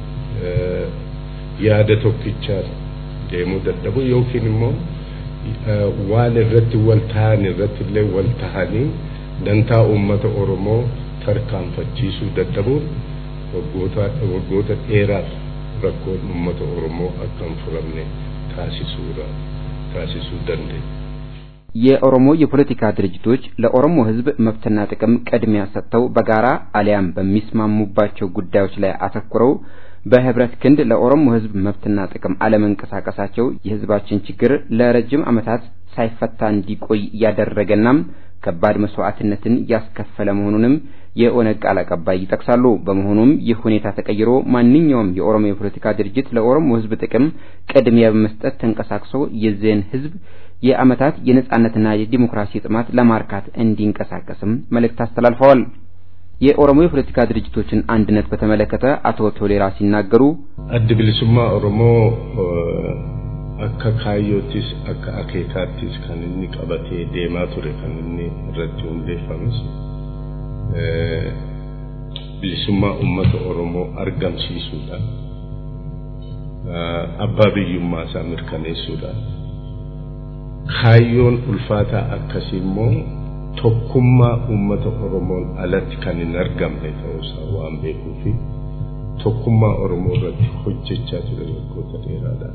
yaada tokkichaan deemuu dadhabu yookiin immoo waan irratti wal tahan irratti illee wal tahanii dantaa uummata Oromoo tarkaanfachiisuu dadhabuun waggoota dheeraaf rakkoon uummata Oromoo akka hin furamne taasisuudha taasisuu danda'e. የኦሮሞ የፖለቲካ ድርጅቶች ለኦሮሞ ሕዝብ መብትና ጥቅም ቅድሚያ ሰጥተው በጋራ አሊያም በሚስማሙባቸው ጉዳዮች ላይ አተኩረው በህብረት ክንድ ለኦሮሞ ህዝብ መብትና ጥቅም አለመንቀሳቀሳቸው የህዝባችን ችግር ለረጅም ዓመታት ሳይፈታ እንዲቆይ ያደረገና ከባድ መስዋዕትነትን ያስከፈለ መሆኑንም የኦነግ ቃል አቀባይ ይጠቅሳሉ። በመሆኑም ይህ ሁኔታ ተቀይሮ ማንኛውም የኦሮሞ የፖለቲካ ድርጅት ለኦሮሞ ህዝብ ጥቅም ቅድሚያ በመስጠት ተንቀሳቅሶ የዚህን ህዝብ የዓመታት የነጻነትና የዲሞክራሲ ጥማት ለማርካት እንዲንቀሳቀስም መልእክት አስተላልፈዋል። የኦሮሞ የፖለቲካ ድርጅቶችን አንድነት በተመለከተ አቶ ቶሌራ ሲናገሩ addi bilisummaa oromoo akka kaayyoottis akka akeekaattis kan inni qabatee deemaa ture kan inni irratti hundeeffames bilisummaa uummata oromoo argamsiisuudhaan abbaa biyyummaa isaa mirkaneessuudhaan kaayyoon ulfaataa akkasii immoo tokkummaa uummata Oromoon alatti kan hin argamne ta'uusaa waan beekuu fi tokkummaa Oromoo irratti hojjechaa ture waggoota dheeraadhaan.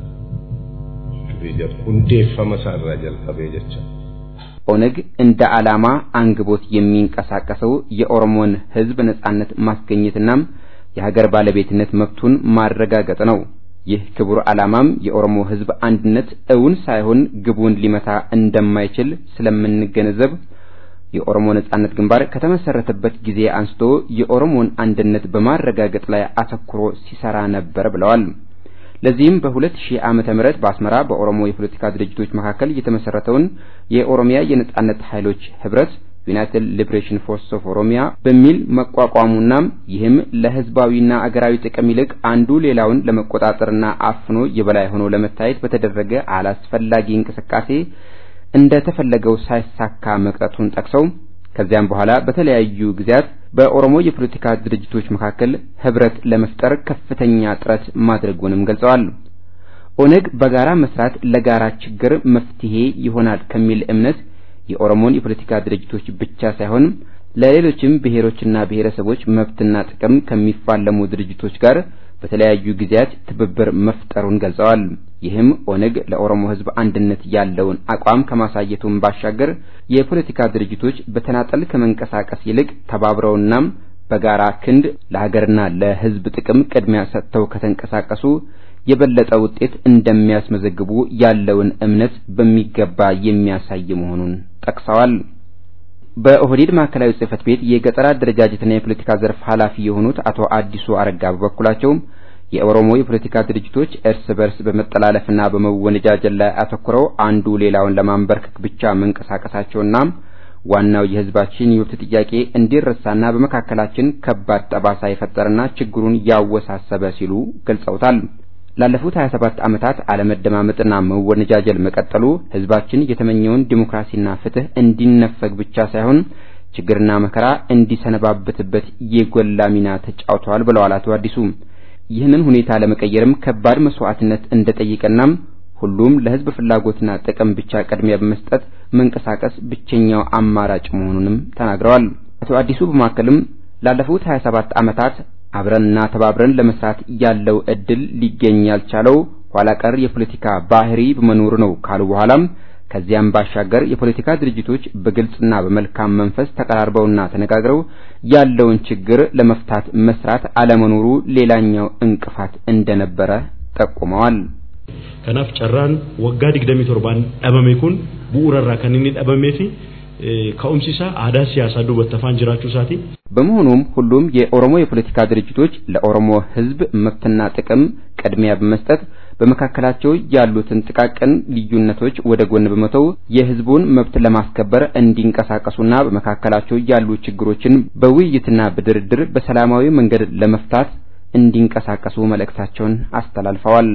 hundeeffama isaarraa jalqabee jecha. ኦነግ እንደ ዓላማ አንግቦት የሚንቀሳቀሰው የኦሮሞን ሕዝብ ነጻነት ማስገኘትና የሀገር ባለቤትነት መብቱን ማረጋገጥ ነው። ይህ ክቡር ዓላማም የኦሮሞ ሕዝብ አንድነት እውን ሳይሆን ግቡን ሊመታ እንደማይችል ስለምንገነዘብ የኦሮሞ ነጻነት ግንባር ከተመሰረተበት ጊዜ አንስቶ የኦሮሞን አንድነት በማረጋገጥ ላይ አተኩሮ ሲሰራ ነበር ብለዋል። ለዚህም በ2000 ዓመተ ምህረት በአስመራ በኦሮሞ የፖለቲካ ድርጅቶች መካከል የተመሰረተውን የኦሮሚያ የነጻነት ኃይሎች ህብረት ዩናይትድ ሊብሬሽን ፎርስ ኦፍ ኦሮሚያ በሚል መቋቋሙና ይህም ለህዝባዊና አገራዊ ጥቅም ይልቅ አንዱ ሌላውን ለመቆጣጠርና አፍኖ የበላይ ሆኖ ለመታየት በተደረገ አላስፈላጊ እንቅስቃሴ እንደተፈለገው ሳይሳካ መቅረቱን ጠቅሰው ከዚያም በኋላ በተለያዩ ጊዜያት በኦሮሞ የፖለቲካ ድርጅቶች መካከል ህብረት ለመፍጠር ከፍተኛ ጥረት ማድረጉንም ገልጸዋል። ኦነግ በጋራ መስራት ለጋራ ችግር መፍትሄ ይሆናል ከሚል እምነት የኦሮሞን የፖለቲካ ድርጅቶች ብቻ ሳይሆን ለሌሎችም ብሔሮችና ብሔረሰቦች መብትና ጥቅም ከሚፋለሙ ድርጅቶች ጋር በተለያዩ ጊዜያት ትብብር መፍጠሩን ገልጸዋል። ይህም ኦነግ ለኦሮሞ ህዝብ አንድነት ያለውን አቋም ከማሳየቱም ባሻገር የፖለቲካ ድርጅቶች በተናጠል ከመንቀሳቀስ ይልቅ ተባብረውና በጋራ ክንድ ለሀገርና ለህዝብ ጥቅም ቅድሚያ ሰጥተው ከተንቀሳቀሱ የበለጠ ውጤት እንደሚያስመዘግቡ ያለውን እምነት በሚገባ የሚያሳይ መሆኑን ጠቅሰዋል። በኦህዴድ ማዕከላዊ ጽህፈት ቤት የገጠር አደረጃጀትና የፖለቲካ ዘርፍ ኃላፊ የሆኑት አቶ አዲሱ አረጋ በበኩላቸው የኦሮሞ የፖለቲካ ድርጅቶች እርስ በርስ በመጠላለፍና በመወነጃጀል ላይ አተኩረው አንዱ ሌላውን ለማንበርከክ ብቻ መንቀሳቀሳቸውና ዋናው የህዝባችን የመብት ጥያቄ እንዲረሳና በመካከላችን ከባድ ጠባሳ የፈጠረና ችግሩን ያወሳሰበ ሲሉ ገልጸውታል። ላለፉት 27 ዓመታት አለመደማመጥና መወነጃጀል መቀጠሉ ህዝባችን የተመኘውን ዲሞክራሲና ፍትህ እንዲነፈግ ብቻ ሳይሆን ችግርና መከራ እንዲሰነባበትበት የጎላ ሚና ተጫውተዋል ብለዋል አቶ አዲሱ። ይህንን ሁኔታ ለመቀየርም ከባድ መስዋዕትነት እንደጠየቀና ሁሉም ለህዝብ ፍላጎትና ጥቅም ብቻ ቅድሚያ በመስጠት መንቀሳቀስ ብቸኛው አማራጭ መሆኑንም ተናግረዋል። አቶ አዲሱ በማከልም ላለፉት 27 ዓመታት አብረንና ተባብረን ለመስራት ያለው እድል ሊገኝ ያልቻለው ኋላ ቀር የፖለቲካ ባህሪ በመኖሩ ነው ካሉ በኋላም ከዚያም ባሻገር የፖለቲካ ድርጅቶች በግልጽና በመልካም መንፈስ ተቀራርበውና ተነጋግረው ያለውን ችግር ለመፍታት መስራት አለመኖሩ ሌላኛው እንቅፋት እንደነበረ ጠቁመዋል። kanaaf carraan waggaa digdamii torbaan dhabame kun bu'uurarraa kan inni dhabamee fi ka'umsi isaa aadaa siyaasaa duubatti afaan jiraachuu isaati. በመሆኑም ሁሉም የኦሮሞ የፖለቲካ ድርጅቶች ለኦሮሞ ህዝብ መብትና ጥቅም ቅድሚያ በመስጠት በመካከላቸው ያሉትን ጥቃቅን ልዩነቶች ወደ ጎን በመተው የህዝቡን መብት ለማስከበር እንዲንቀሳቀሱና በመካከላቸው ያሉ ችግሮችን በውይይትና በድርድር በሰላማዊ መንገድ ለመፍታት እንዲንቀሳቀሱ መልእክታቸውን አስተላልፈዋል።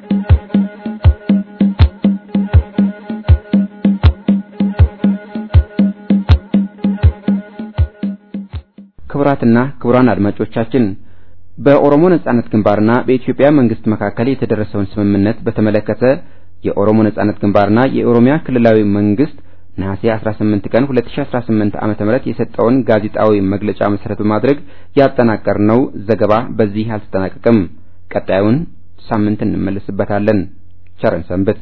ክቡራትና ክቡራን አድማጮቻችን በኦሮሞ ነጻነት ግንባርና በኢትዮጵያ መንግስት መካከል የተደረሰውን ስምምነት በተመለከተ የኦሮሞ ነጻነት ግንባርና የኦሮሚያ ክልላዊ መንግስት ነሐሴ 18 ቀን 2018 ዓመተ ምህረት የሰጠውን ጋዜጣዊ መግለጫ መሰረት በማድረግ ያጠናቀርነው ዘገባ በዚህ አልተጠናቀቀም። ቀጣዩን ሳምንት እንመለስበታለን። ቸርን ሰንብት።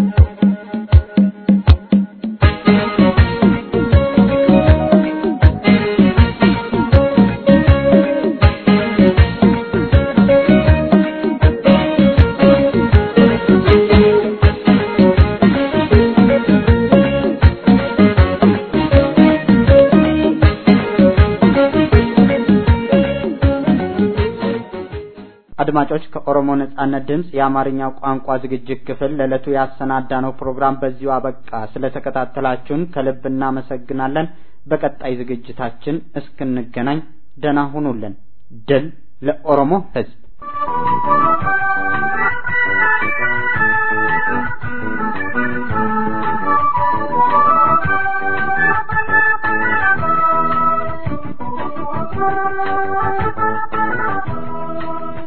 አድማጮች ከኦሮሞ ነጻነት ድምፅ የአማርኛው ቋንቋ ዝግጅት ክፍል ለዕለቱ ያሰናዳነው ፕሮግራም በዚሁ አበቃ። ስለተከታተላችሁን ከልብ እናመሰግናለን። በቀጣይ ዝግጅታችን እስክንገናኝ ደህና ሁኑልን። ድል ለኦሮሞ ሕዝብ!